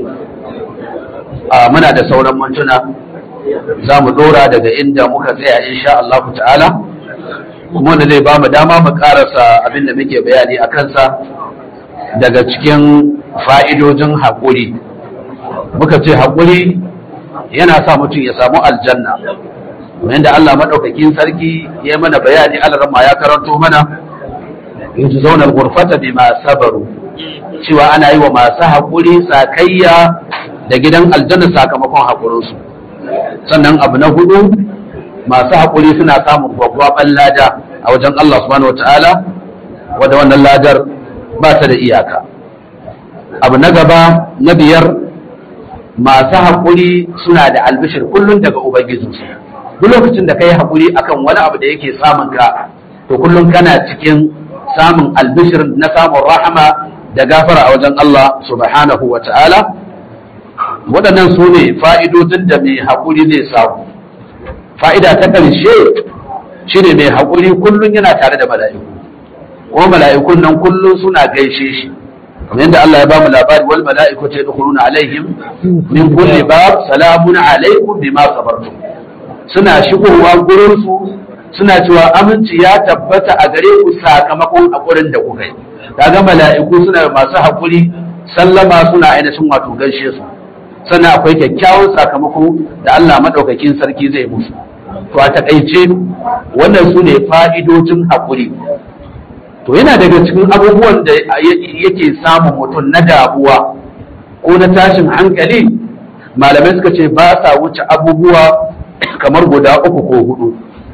آه منا da sauran mantuna za mu dora daga inda muka tsaya insha Allah ta'ala kuma wanda zai ba mu dama mu karasa abin da muke bayani a kansa daga cikin fa'idojin haƙuri muka ce haƙuri yana sa mutum ya samu aljanna wanda Allah maɗaukakin sarki ya mana bayani alarma ya karanto mana yanzu zaunar gurfata bi ma sabaru cewa ana yi wa masu haƙuri sakayya da gidan aljanna sakamakon haƙurinsu sannan abu na hudu masu haƙuri suna samun gwaggwaɓan lada a wajen Allah subhanahu wa ta'ala wadda wannan ladar ba ta da iyaka abu na gaba na biyar masu haƙuri suna da albishir kullum daga ubangijinsu duk lokacin da ka yi haƙuri akan wani abu da yake samun ka to kullum kana cikin samun albishir na samun rahama da gafara a wajen Allah subhanahu wa ta'ala waɗannan su ne fa'idodin da mai haƙuri zai samu fa'ida ta ƙarshe shi ne mai haƙuri kullum yana tare da mala'iku kuma mala'ikun nan kullum suna gaishe shi kamar yadda Allah ya ba mu labari wal mala'iku ta yadkhuluna alaihim min kulli bab salamun alaikum bima sabartum suna shigowa gurin su suna cewa aminci ya tabbata a gare ku sakamakon hakurin da kuka yi kaga mala'iku suna masu hakuri sallama suna ainihin wato gaishe su sannan akwai kyakkyawan sakamako da Allah madaukakin sarki zai musu to a takaice wannan su ne fa'idojin hakuri to yana daga cikin abubuwan da yake samun mutum na damuwa ko na tashin hankali malamai suka ce ba sa wuce abubuwa kamar guda uku ko hudu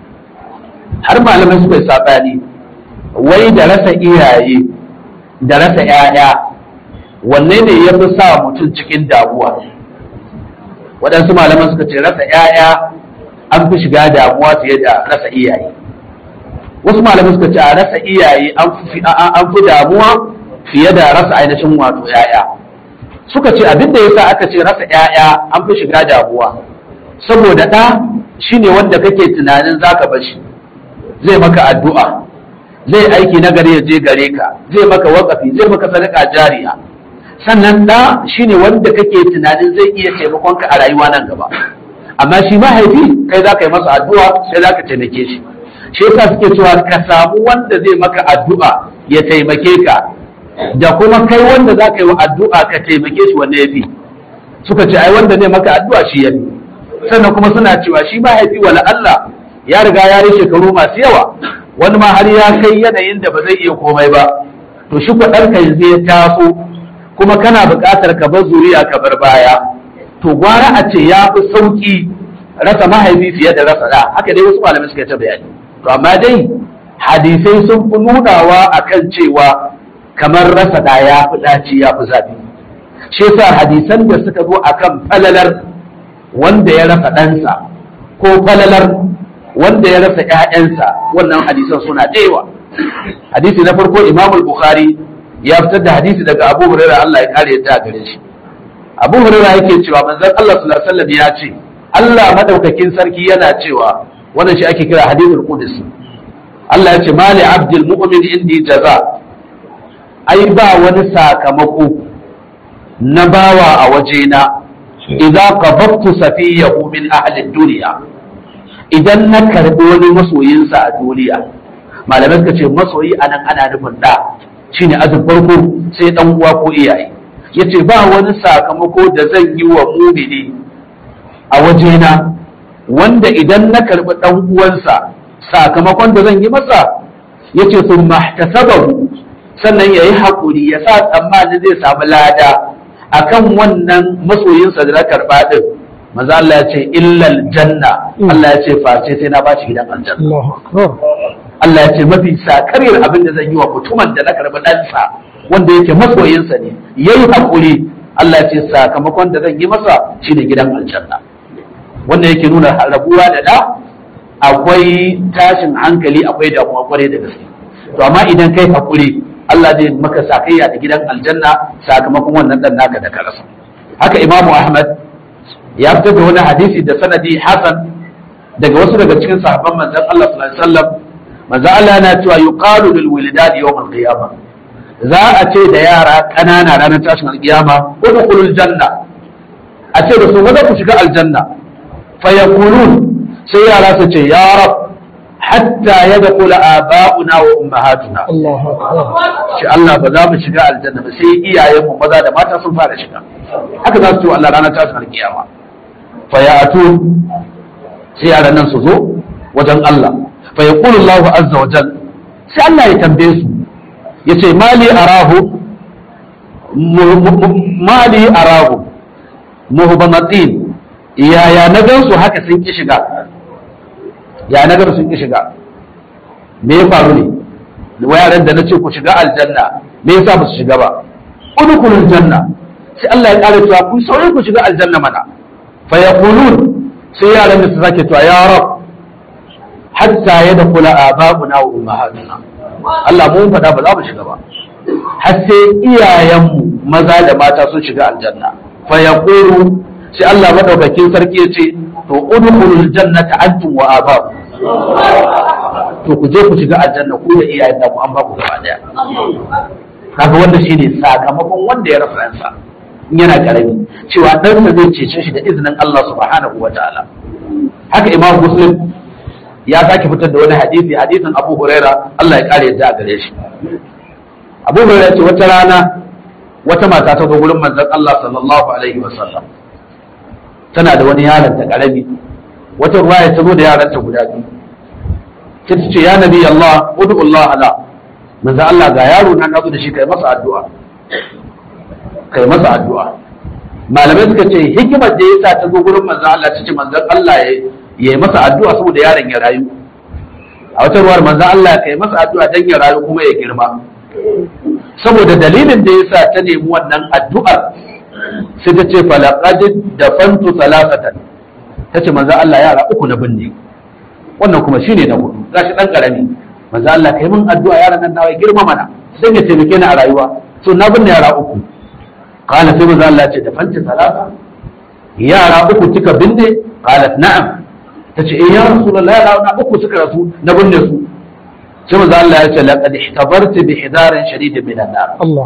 har malamai suka yi saɓani wai da rasa iyaye da rasa 'ya'ya wanne ne ya fi sa mutum cikin damuwa waɗansu malaman suka ce rasa 'ya'ya an fi shiga damuwa fiye da rasa iyaye wasu malamai suka ce a rasa iyaye an fi damuwa fiye da rasa ainihin wato ‘ya'ya suka ce abin da yasa aka ce rasa ‘ya'ya an fi shiga damuwa saboda ɗa shine wanda kake tunanin zaka bashi zai maka addu'a zai aiki na gare ya je gare ka zai maka wakafi zai maka sadaka jariya sannan ɗa shine wanda kake tunanin zai iya taimakon ka a rayuwa nan gaba amma shi mahaifi kai za ka yi masa addu'a sai za ka taimake shi shi yasa suke cewa ka samu wanda zai maka addu'a ya taimake ka da kuma kai wanda za ka yi wa addu'a ka taimake shi wanne ya fi suka ce ai wanda zai maka addu'a shi ya fi sannan kuma suna cewa shi mahaifi wala Allah ya riga ya yi shekaru masu yawa wani ma har ya kai yanayin da ba zai iya komai ba to shi ɗanka yanzu ya taso kuma kana buƙatar ka bar zuriya ka bar baya to gwara a ce ya fi sauƙi rasa mahaifi fiye da rasa ɗa haka dai wasu malamai suka ta bayani to amma dai hadisai sun fi nunawa akan cewa kamar rasa ɗa ya fi ɗaci ya fi zafi shi yasa hadisan da suka zo akan falalar wanda ya rasa ɗansa ko falalar wanda ya rasa ‘ya'yansa wannan hadisan suna ɗewa. Hadisi na farko Imam Bukhari ya fitar da hadisi daga Abu Hurairah Allah ya kare yadda gare shi. Abu Hurairah yake cewa manzon Allah sallallahu alaihi wasallam ya ce Allah madaukakin sarki yana cewa wannan shi ake kira hadithul qudsi. Allah ya ce mali abdul mu'min indi jaza ai ba wani sakamako na bawa a wajena idza qabadtu safiyahu min ahli dunya idan na karbi wani masoyinsa a duniya malamai suka ce masoyi anan ana nufin da shine azin farko sai dan uwa ko iyaye yace ba wani sakamako da zan yi wa mumini a wajena wanda idan na karbi dan uwansa sakamakon da zan yi masa yace sun mahtasabahu sannan yayi hakuri ya sa tsammani zai samu lada akan wannan masoyinsa da na karba din maza Allah ya ce illal janna Allah ya ce face sai na bashi gidan aljanna Allah ya ce mafi sakariyar abin da zan yi wa mutumin da na karbi ɗansa wanda yake masoyinsa ne yayi hakuri Allah ya ce sakamakon da zan yi masa shine gidan aljanna wanda yake nuna rabuwa da da akwai tashin hankali akwai damuwa kwarai da gaske to amma idan kai hakuri Allah zai maka sakayya da gidan aljanna sakamakon wannan dan naka da ka rasa haka Imamu Ahmad ya fitar da wani hadisi da sanadi hasan daga wasu daga cikin sahabban manzon Allah sallallahu alaihi wasallam manzon Allah yana cewa yuqalu lil wilidad yawm al qiyamah za a ce da yara kanana ranar tashin alkiyama udkhulul janna a ce da su maza ku shiga aljanna fa yaqulun sai yara su ce ya rab hatta yadkhula aba'una wa ummahatuna shi Allah ba za mu shiga aljanna ba sai iyayenmu maza da mata sun fara shiga haka za su ce Allah ranar tashin alkiyama fayatu sai yaran nan su zo wajen Allah fa yaqulu Allah azza wa jal sai Allah ya tambaye su yace mali arahu mali arahu muhbamatin yaya na gan su haka sun ki shiga ya na gan sun ki shiga me ya faru ne wayaran da nace ku shiga aljanna me yasa ba su shiga ba udkhulul janna sai Allah ya kare cewa ku sauri ku shiga aljanna mana فيقولون سيارة مثل يا رب حتى يدخل آباؤنا وأمهاتنا Allah mun faɗa ba za mu shiga ba har sai iyayenmu maza da mata sun shiga aljanna fa yaqulu sai Allah madaukakin sarki ya ce to udkhulul jannata antum wa aba'u to ku je ku shiga aljanna ku da iyayen ku an ba ku gaba daya kaga wanda shine sakamakon wanda ya rasa ransa yana karami cewa ɗansa zai cece shi da izinin Allah subhanahu wa ta'ala haka imam muslim ya sake fitar da wani hadisi hadisin abu huraira Allah ya kare yadda a gare shi abu huraira ce wata rana wata mata ta zo gurin manzon Allah sallallahu alaihi wa sallam tana da wani yaron ta karami wata ruwaya ta zo da yaran ta guda biyu sai ta ce ya nabi Allah ud'u Allah ala manzon Allah ga yaro na nazo da shi kai masa addu'a kai masa addu'a malamai suka ce hikimar da yasa ta zo gurin manzon Allah ta ce manzon Allah ya yi masa addu'a saboda yaron ya rayu a wata ruwar manzon Allah kai masa addu'a dan ya rayu kuma ya girma saboda dalilin da yasa ta nemi wannan addu'ar sai ta ce falaqad dafantu salasatan ta ce manzon Allah yara uku na binne wannan kuma shine na hudu gashi dan karami manzon Allah kai min addu'a yaran nan nawa ya girma mana dan ya taimake ni a rayuwa so na binne yara uku qala sai manzo Allah ce da fanti salasa yara uku kika binne qalat na'am tace eh ya rasulullah yara na uku suka rasu na binne su sai manzo Allah ya ce laqad ihtabarti bi hidarin shadidin min an-nar Allah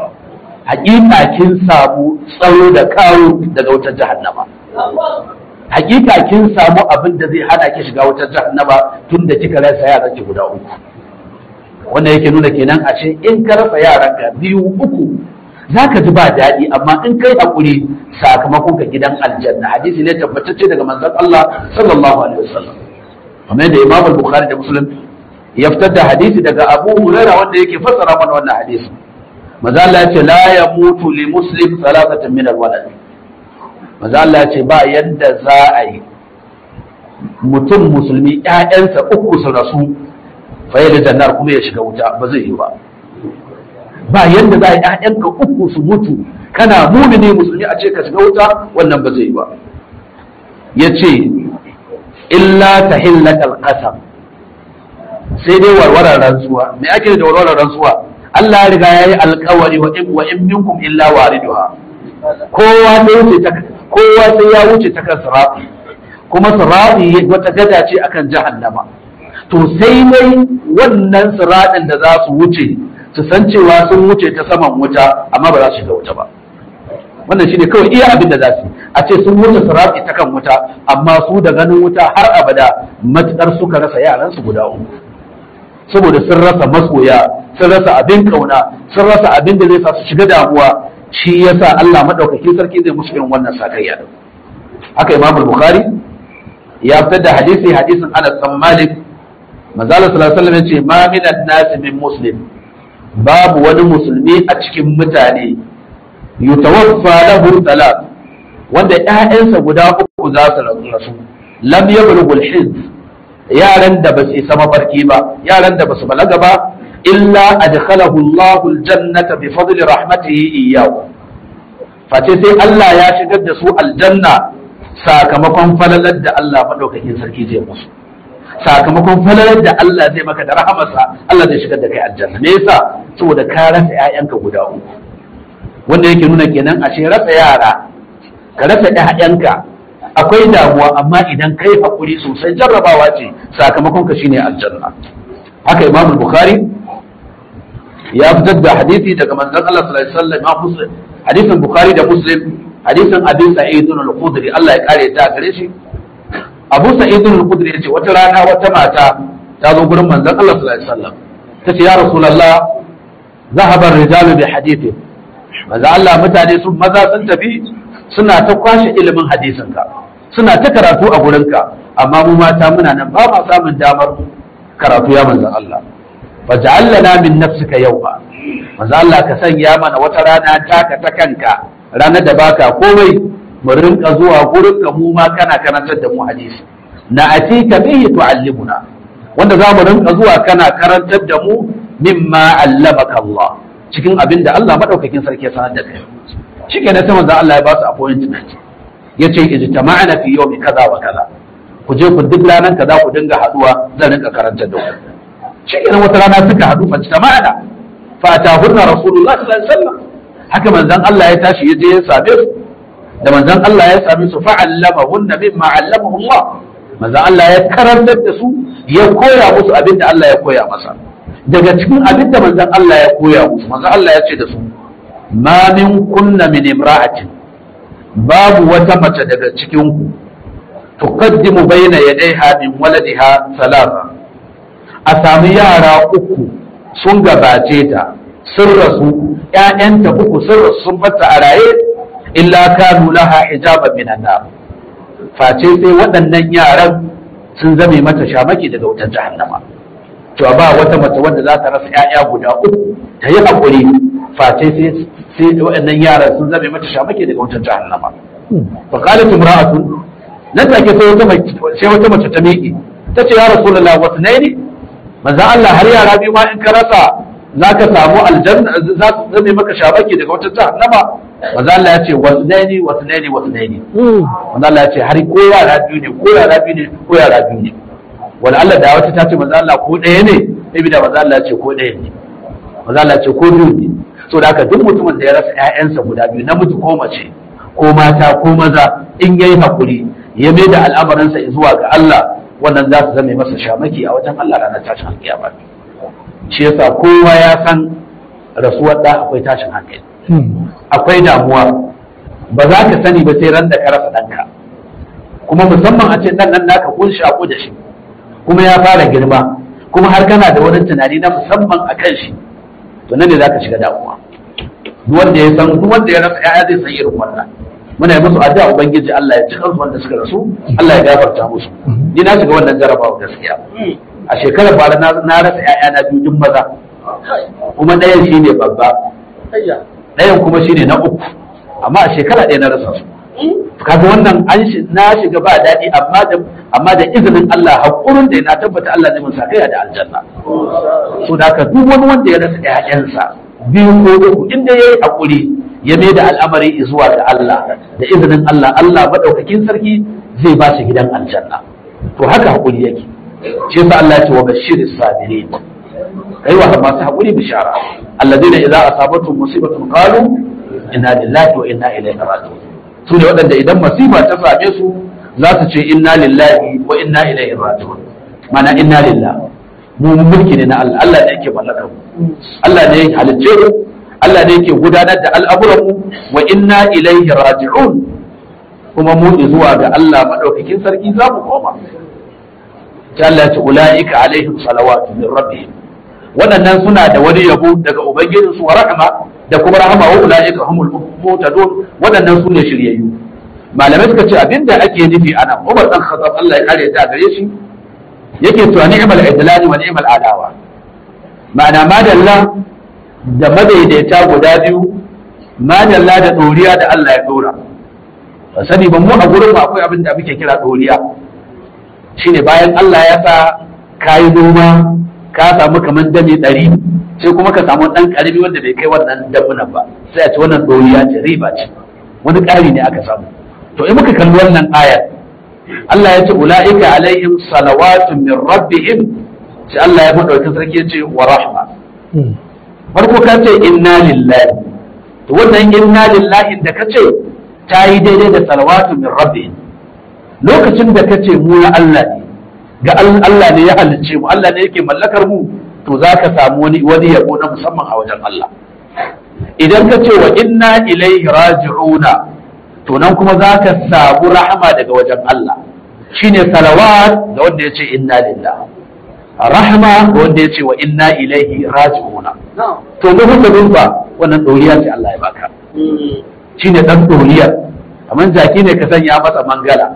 haƙiƙa kin samu tsaro da kawo daga wutar jahannama hakika kin samu abin da zai hana ki shiga wutar jahannama tun da kika rasa yaran ki guda uku wannan yake nuna kenan ashe in ka rasa yaranka biyu uku zaka ji ba daɗi amma in kai hakuri sakamakon ka gidan aljanna hadisi ne tabbatacce daga manzon Allah sallallahu alaihi wasallam kamar da Imam al-Bukhari da Muslim ya fitar da hadisi daga Abu Hurairah wanda yake fassara mana wannan hadisi manzo Allah ya ce la yamutu li muslim salatatan min al-walad manzo Allah ya ce ba yadda za a yi mutum musulmi ƴaƴansa uku su rasu fa da jannar kuma ya shiga wuta ba zai yi ba ba yadda za a yi ƴaƴanka uku su mutu kana mumini musulmi a ce ka shiga wuta wannan ba zai yi ba ya ce illa ta hillatal qasam sai dai warwarar rantsuwa me ake da warwarar rantsuwa Allah ya riga yayi alƙawari wa in wa in minkum illa wariduha kowa sai wuce ta kowa sai ya wuce ta kan sirati kuma sirati wata gada ce akan jahannama to sai dai wannan siratin da za su wuce su san cewa sun wuce ta saman wuta amma ba za su shiga wuta ba wannan shine kawai iya abin da za su a ce sun wuce sirati ta kan wuta amma su da ganin wuta har abada matukar suka rasa yaran su guda uku saboda sun rasa masoya sun rasa abin kauna sun rasa abin da zai sa su shiga damuwa shi yasa Allah madaukakin sarki zai musu irin wannan sakayya din haka Imam Bukhari ya fitar da hadisi hadisin Anas bin Malik manzala sallallahu alaihi wasallam yace ma min an-nas min muslim babu wani musulmi a cikin mutane yutawaffa lahu salat wanda ƴaƴansa guda uku za su rasu lam yablughu al-hizb yaran da ba su isa mafarki ba yaran da ba su balaga ba illa adkhalahu Allahu al-jannata bi fadli rahmatihi iyyahu face sai Allah ya shigar da su aljanna sakamakon falalar da Allah madaukakin sarki zai musu sakamakon falalar da Allah zai maka da rahamarsa Allah zai shigar da kai aljanna me yasa saboda ka rasa ƴaƴanka guda uku wanda yake nuna kenan ashe rasa yara ka rasa ƴaƴanka akwai damuwa amma idan kai hakuri sosai jarrabawa ce sakamakon ka shine aljanna haka Imam Bukhari ya fitar da hadisi daga manzon Allah sallallahu alaihi wasallam Muslim hadisin Bukhari da Muslim hadisin Abi Sa'id al-Khudri Allah ya kare ta gare shi Abu Sa'id al-Khudri yace wata rana wata mata ta zo gurin manzon Allah sallallahu alaihi wasallam tace ya Rasulullah zahaba ar-rijalu bi hadithi manzon Allah mutane sun maza sun tafi suna ta kwashe ilimin hadisinka suna ta karatu a gurinka amma mu mata muna nan ba ma samun damar karatu ya manzon Allah faj'al lana min nafsika yawma manzo Allah ka sanya mana wata rana taka ta kanka ranar da baka komai mu rinka zuwa gurin ka mu ma kana karantar da mu hadisi na atika bihi tu'allimuna wanda za mu rinka zuwa kana karantar da mu mimma allamaka Allah cikin abin da Allah madaukakin sarki ya sanar da kai shike ne sai manzo Allah ya ba su appointment yace ijtama'na fi yawmi kaza wa kaza ku je ku duk ranar kaza ku dinga haduwa zan rinka karantar da ku shi kenan wata rana suka haɗu fa jama'ana fa atahunna rasulullah sallallahu alaihi wasallam haka manzon Allah ya tashi ya je ya same su da manzon Allah ya same su fa allamahunna mimma allamahu Allah manzon Allah ya karantar da su ya koya musu abin da Allah ya koya masa daga cikin abin da manzon Allah ya koya musu manzon Allah ya ce da su ma min kunna min imra'atin babu wata mace daga cikin ku tuqaddimu bayna yadayha min waladiha salasa a sami yara uku sun gabace ta sun rasu ‘ya'yanta uku sun rasu sun bata a raye illa kanu laha hijaban minan nar face sai waɗannan yaran sun zame mata shamaki daga wutar jahannama to ba wata mace wanda za ta rasa ‘ya'ya guda uku ta yi haƙuri face sai sai waɗannan yaran sun zame mata shamaki daga wutar jahannama fa qalat imra'atun nan take sai wata mace sai wata mace ta miƙe tace ya rasulullahi wasu ne manzo Allah har yara biyu ma in ka rasa za ka samu aljanna za su zame maka shabaki daga wata jahannama manzo Allah ya ce wasnaini wasnaini wasnaini manzo Allah ya ce har ko yara biyu ne ko yara biyu ne ko yara biyu ne wala Allah da wata ta ce manzo Allah ko ɗaya ne sai da manzo Allah ya ce ko ɗaya ne manzo Allah ya ce ko biyu ne so da haka duk mutumin da ya rasa ƴaƴansa guda biyu namiji ko mace ko mata ko maza in yayi hakuri ya mai da al'amarinsa zuwa ga Allah wannan za su zame masa shamaki a wajen Allah ranar tashin alkiyama shi yasa kowa ya san rasuwar da akwai tashin hankali akwai damuwa ba za ka sani ba sai ran da ka rasa ɗanka kuma musamman a ce dan nan naka kun shaku da shi kuma ya fara girma kuma har kana da wani tunani na musamman a kan shi to nan ne zaka shiga damuwa duk wanda ya san duk wanda ya rasa yaya zai san irin wannan muna yi musu addu'a ubangiji Allah ya ci kansu wanda suka rasu Allah ya gafarta musu ni na shiga wannan jarabawa gaskiya a shekarar bara na rasa yaya na biyu duk maza kuma ɗayan shine babba ɗayan kuma shine na uku amma a shekara ɗaya na rasa su kaga wannan an na shiga ba daɗi amma da amma da izinin Allah hakurin da na tabbata Allah zai mun sakaya da aljanna so da haka duk wani wanda ya rasa ƴaƴansa biyu ko uku inda yayi hakuri ya mai da al'amari zuwa ga Allah da izinin Allah Allah madaukakin sarki zai ba shi gidan aljanna to haka hakuri yake shi yasa Allah ya ce wa bashiris sabirin kai wa masu hakuri bishara alladheena idza asabatuhum musibatun qalu inna lillahi wa inna ilaihi raji'un su ne waɗanda idan masifa ta same su za su ce inna lillahi wa inna ilaihi raji'un mana inna lillah mu mulki ne na Allah Allah ne yake mallakar mu Allah ne yake halicce mu Allah ne yake gudanar da al'amuran mu wa inna ilaihi raji'un kuma mu zuwa ga Allah madaukakin sarki za mu koma ta Allah ta ulaika alaihim salawatu min rabbihim waɗannan suna da wani yabo daga ubangijinsu wa rahama da kuma rahama wa ulaika humul muhtadun waɗannan su ne shiryayyu malamai suka ce abinda ake nufi ana Umar dan Khattab Allah ya kare ta gare shi yake cewa ni'mal idlali wa ni'mal adawa ma'ana madalla da madaidaita guda biyu madalla da doriya da Allah ya dora ba sani ba mu a gurin mu akwai abin da muke kira doriya shine bayan Allah ya sa kayi noma ka samu kamar dami ɗari sai kuma ka samu ɗan ƙarami wanda bai kai wannan dabunan ba sai a ce wannan ɗoriya ce riba ce wani ƙari ne aka samu to in muka kalli wannan ayar Allah ya ce ula'ika alaihim salawatun min rabbihim sai Allah ya madaukakin sarki ya ce wa rahma farko ka ce inna lillahi to wannan inna lillahi da ka ce ta yi daidai da salawatun min rabbihim lokacin da ka ce mu na Allah ne ga Allah ne ya halicce mu Allah ne yake mallakar mu to za ka samu wani wani yabo na musamman a wajen Allah idan ka ce wa inna ilaihi raji'una to nan kuma za ka samu rahama daga wajen Allah shine salawat ga wanda ya ce inna lillah rahama ga wanda ya ce wa inna ilaihi raji'una to mu haka ba wannan doriya ce Allah ya baka shine dan doriya kamar jaki ne ka sanya masa mangala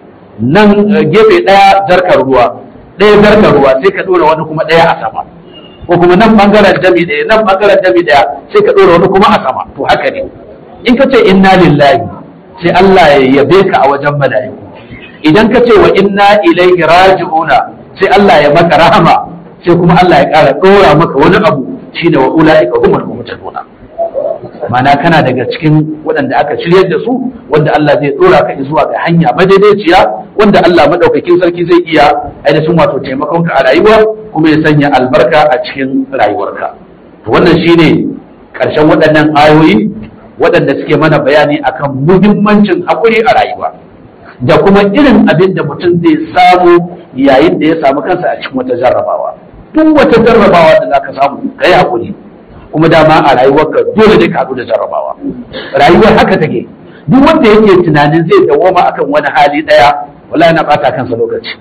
nan gefe ɗaya jarkar ruwa ɗaya jarkar ruwa sai ka ɗora wani kuma ɗaya a sama ko kuma nan ɓangaren dami ɗaya nan ɓangaren dami ɗaya sai ka ɗora wani kuma a sama to haka ne in ka ce inna lillahi sai Allah ya yabe ka a wajen mala'iku idan ka ce wa inna ilaihi raji'una sai Allah ya maka rahama sai kuma Allah ya ƙara ɗora maka wani abu shine wa ula'ika humul muhtaduna mana kana daga cikin waɗanda aka shiryar da su wanda Allah zai tsora ka zuwa ga hanya madaidaiciya wanda Allah madaukakin sarki zai iya ainihin wato taimakon ka a rayuwa kuma ya sanya albarka a cikin rayuwarka to wannan shine ƙarshen waɗannan ayoyi waɗanda suke mana bayani akan muhimmancin haƙuri a rayuwa da kuma irin abin da mutum zai samu yayin da ya samu kansa a cikin wata jarrabawa duk wata jarrabawa da za ka samu ka yi haƙuri kuma dama a rayuwarka dole ne ka haɗu da jarrabawa rayuwar haka take duk wanda yake tunanin zai dawoma akan wani hali ɗaya wala yana ɓata kansa lokaci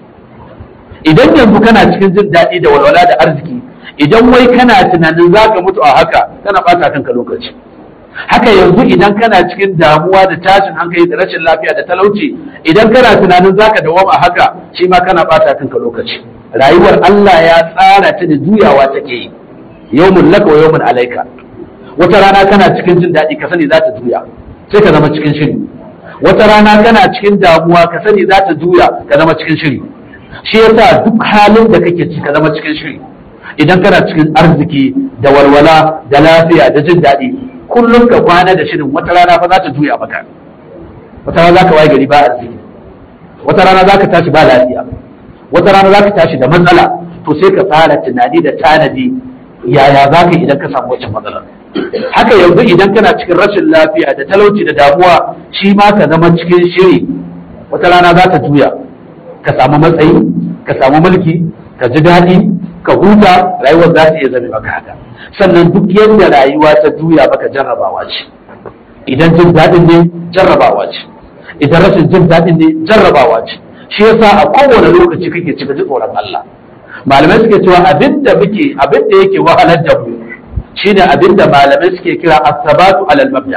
idan yanzu kana cikin jin daɗi da walwala da arziki idan wai kana tunanin za ka mutu a haka kana ɓata kanka lokaci haka yanzu idan kana cikin damuwa da tashin hankali da rashin lafiya da talauci idan kana tunanin za ka dawoma a haka shi ma kana ɓata kanka lokaci rayuwar Allah ya tsara ta da juyawa take yi yawmun laka wa yawmun alaika wata rana kana cikin jin daɗi ka sani za ta juya sai ka zama cikin shiri wata rana kana cikin damuwa ka sani za ta juya ka zama cikin shiri shi yasa duk halin da kake ci ka zama cikin shiri idan kana cikin arziki da walwala da lafiya da jin daɗi kullum ka kwana da shirin wata rana fa za ta juya maka wata rana za ka waye gari ba arziki wata rana za ka tashi ba lafiya wata rana za ka tashi da matsala to sai ka fara tunani da tanadi yaya za ka idan ka samu wacce matsalar haka yanzu idan kana cikin rashin lafiya da talauci da damuwa shi ma ka zama cikin shiri wata rana za ta juya ka samu matsayi ka samu mulki ka ji daɗi ka huta rayuwar za ta iya zame maka haka sannan duk yadda rayuwa ta juya maka jarrabawa ce idan jin daɗin ne jarrabawa ce idan rashin jin daɗin ne jarrabawa ce shi yasa a kowane lokaci kake cika ji tsoron Allah malamai suke cewa abinda muke abinda yake wahalar da mu shine abinda malamai suke kira as-sabatu alal mabda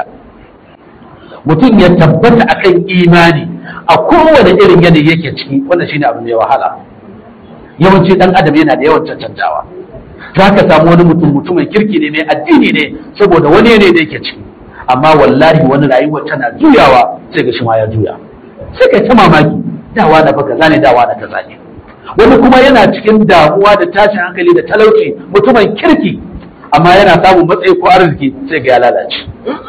mutum ya tabbata akan imani a kowane irin yanayi yake ciki wannan shine abu mai wahala yawanci dan adam yana da yawan cancantawa za ka samu wani mutum mutumin kirki ne mai addini ne saboda wani yanayi da yake ciki amma wallahi wani rayuwar tana juyawa sai ga shi ma ya juya sai kai ta mamaki dawa na fa kaza ne dawa na kaza ne wani kuma yana cikin damuwa da tashin hankali da talauci mutumin kirki amma yana samun matsayi ko arziki sai ga ya lalace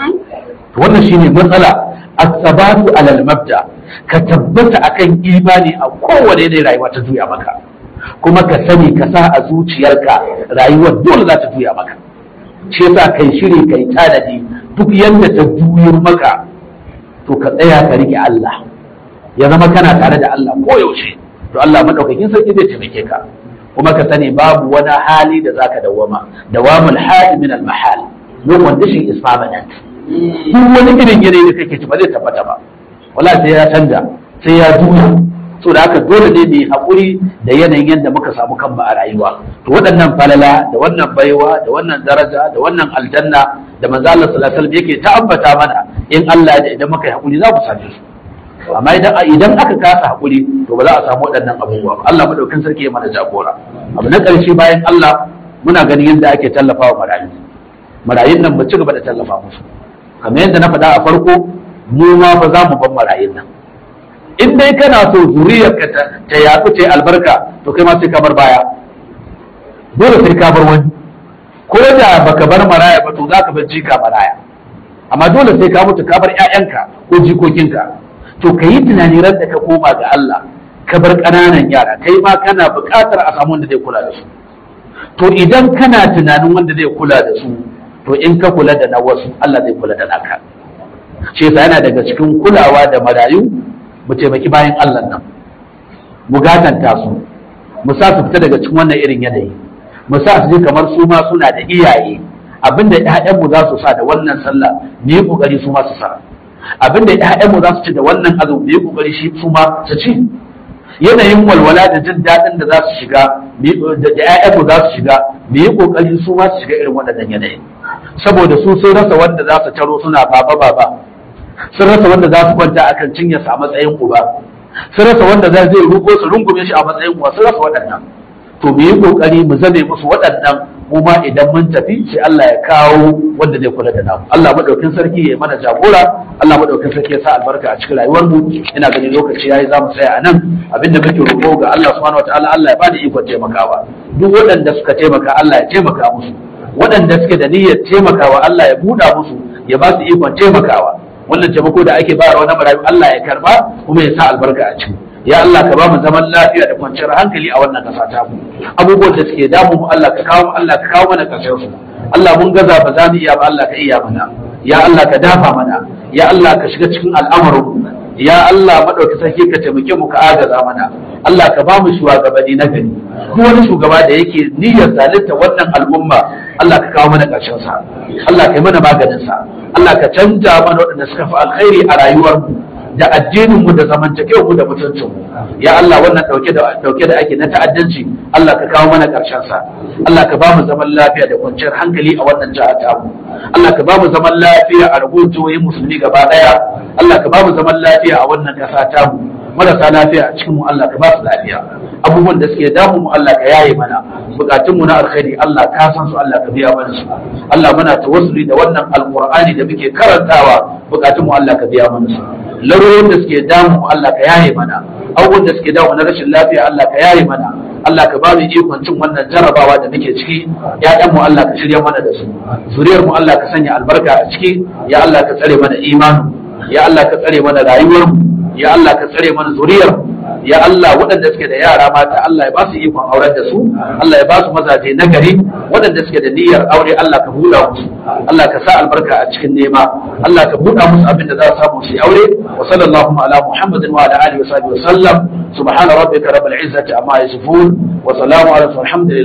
wannan shine matsala as-sabatu alal mabda ka tabbata akan imani a kowane ne rayuwa ta juya maka kuma ka sani ka sa a zuciyarka rayuwar dole za ta juya maka shi yasa kai shiri kai tanadi duk yadda ta juyo maka to ka tsaya ka rike Allah ya zama kana tare da Allah koyaushe to Allah madaukakin sarki zai taimake ka kuma ka sani babu wani hali da zaka dawama dawamul hali min al mahal no condition is permanent duk wani irin yanayi da kake ci ba zai tabbata ba wala sai ya canja sai ya juya so da haka dole ne mu haƙuri da yanayin yadda muka samu kanmu a rayuwa to waɗannan falala da wannan baiwa da wannan daraja da wannan aljanna da manzo Allah sallallahu alaihi wasallam yake ta'abbata mana in Allah da idan muka yi haƙuri za ku same su amma idan idan aka kasa haƙuri to ba za a samu waɗannan abubuwa ba Allah madaukin sarki ya mana jagora abu na ƙarshe bayan Allah muna ganin yadda ake tallafawa marayu marayun nan mu ci gaba da tallafa musu kamar yadda na faɗa a farko mu ma ba za mu ban marayun nan in dai kana so zuriyarka ta yaɗu ta yi albarka to kai ma sai ka bar baya dole sai ka bar wani ko da baka bar maraya ba to za ka bar jika maraya amma dole sai ka mutu ka bar ƴaƴanka ko jikokinka to ka yi tunani ran da ka koma ga Allah ka bar ƙananan yara kai ma kana buƙatar a samu wanda zai kula da su to idan kana tunanin wanda zai kula da su to in ka kula da na wasu Allah zai kula da naka shi yasa yana daga cikin kulawa da marayu mu taimaki bayan Allah nan mu gatanta su mu sa su fita daga cikin wannan irin yanayi mu sa su ji kamar su ma suna da iyaye abinda ƴaƴanmu za su sa da wannan sallah mu yi kokari su ma su sa abinda ƴaƴanmu za su ci da wannan azumi mu yi kokari shi su ma su ci yanayin walwala da jin daɗin da za su shiga da ƴaƴanmu za su shiga mu yi kokari su ma su shiga irin waɗannan yanayi saboda su sun rasa wanda za su taro suna baba baba sun rasa wanda za su kwanta akan cinyarsa a matsayin uba sun rasa wanda za zai ruko su rungume shi a matsayin uwa sun rasa waɗannan to mu yi kokari mu zame musu waɗannan mu ma idan mun tafi sai Allah ya kawo wanda zai kula da namu Allah madaukin sarki ya mana jagora Allah madaukin sarki ya sa albarka a cikin rayuwar mu ina ganin lokaci yayi za mu tsaya a nan abinda muke roƙo ga Allah subhanahu wataala Allah ya bada ikon taimakawa duk waɗanda suka taimaka Allah ya taimaka musu waɗanda suke da niyyar taimakawa Allah ya buɗa musu ya ba su ikon taimakawa wannan taimako da ake bayarwa na marayu Allah ya karba kuma ya sa albarka a ciki ya Allah ka ba mu zaman lafiya da kwanciyar hankali a wannan kasa ta mu abubuwan da suke damu mu Allah ka kawo Allah ka kawo mana karshen su Allah mun gaza ba za mu iya ba Allah ka iya mana ya Allah ka dafa mana ya Allah ka shiga cikin al'amarin ya Allah madauki sarki ka taimake mu ka agaza mana Allah ka ba mu shugabanni na gari duk wani shugaba da yake niyyar zalunta wannan al'umma Allah ka kawo mana karshen sa Allah ka yi mana maganin sa Allah ka canja mana waɗanda suka fi alkhairi a rayuwar mu da addinin mu da zamantakewar mu da mutuncin mu ya Allah wannan dauke da dauke da ake na ta'addanci Allah ka kawo mana karshen sa Allah ka ba mu zaman lafiya da kwanciyar hankali a wannan jiha ta mu Allah ka ba mu zaman lafiya a rabuwar jihohin musulmi gaba daya Allah ka ba mu zaman lafiya a wannan kasa ta mu marasa lafiya a cikin mu Allah ka ba su lafiya abubuwan da suke damu mu Allah ka yaye mana bukatun mu na alkhairi Allah ka san su Allah ka biya mana su Allah muna tawassuli da wannan alqur'ani da muke karantawa bukatun mu Allah ka biya mana su larurorin da suke damu mu Allah ka yaye mana abubuwan da suke damu na rashin lafiya Allah ka yaye mana Allah ka ba mu ikon cin wannan jarabawa da muke ciki ƴaƴan mu Allah ka shirya mana da su zuriyar mu Allah ka sanya albarka a ciki ya Allah ka tsare mana imanu ya Allah ka tsare mana rayuwar mu ya Allah ka tsare mana zuriyar mu ya Allah waɗanda suke da yara mata Allah ya ba su ikon auren da su Allah ya ba su mazaje na gari waɗanda suke da niyyar aure Allah ka buɗa musu Allah ka sa albarka a cikin nema Allah ka buɗa musu abin da za su samu su yi aure wa sallallahu ala muhammadin wa ala alihi wa sahbihi wa sallam subhana rabbika rabbil izzati amma yasifun wa salamu ala alhamdulillah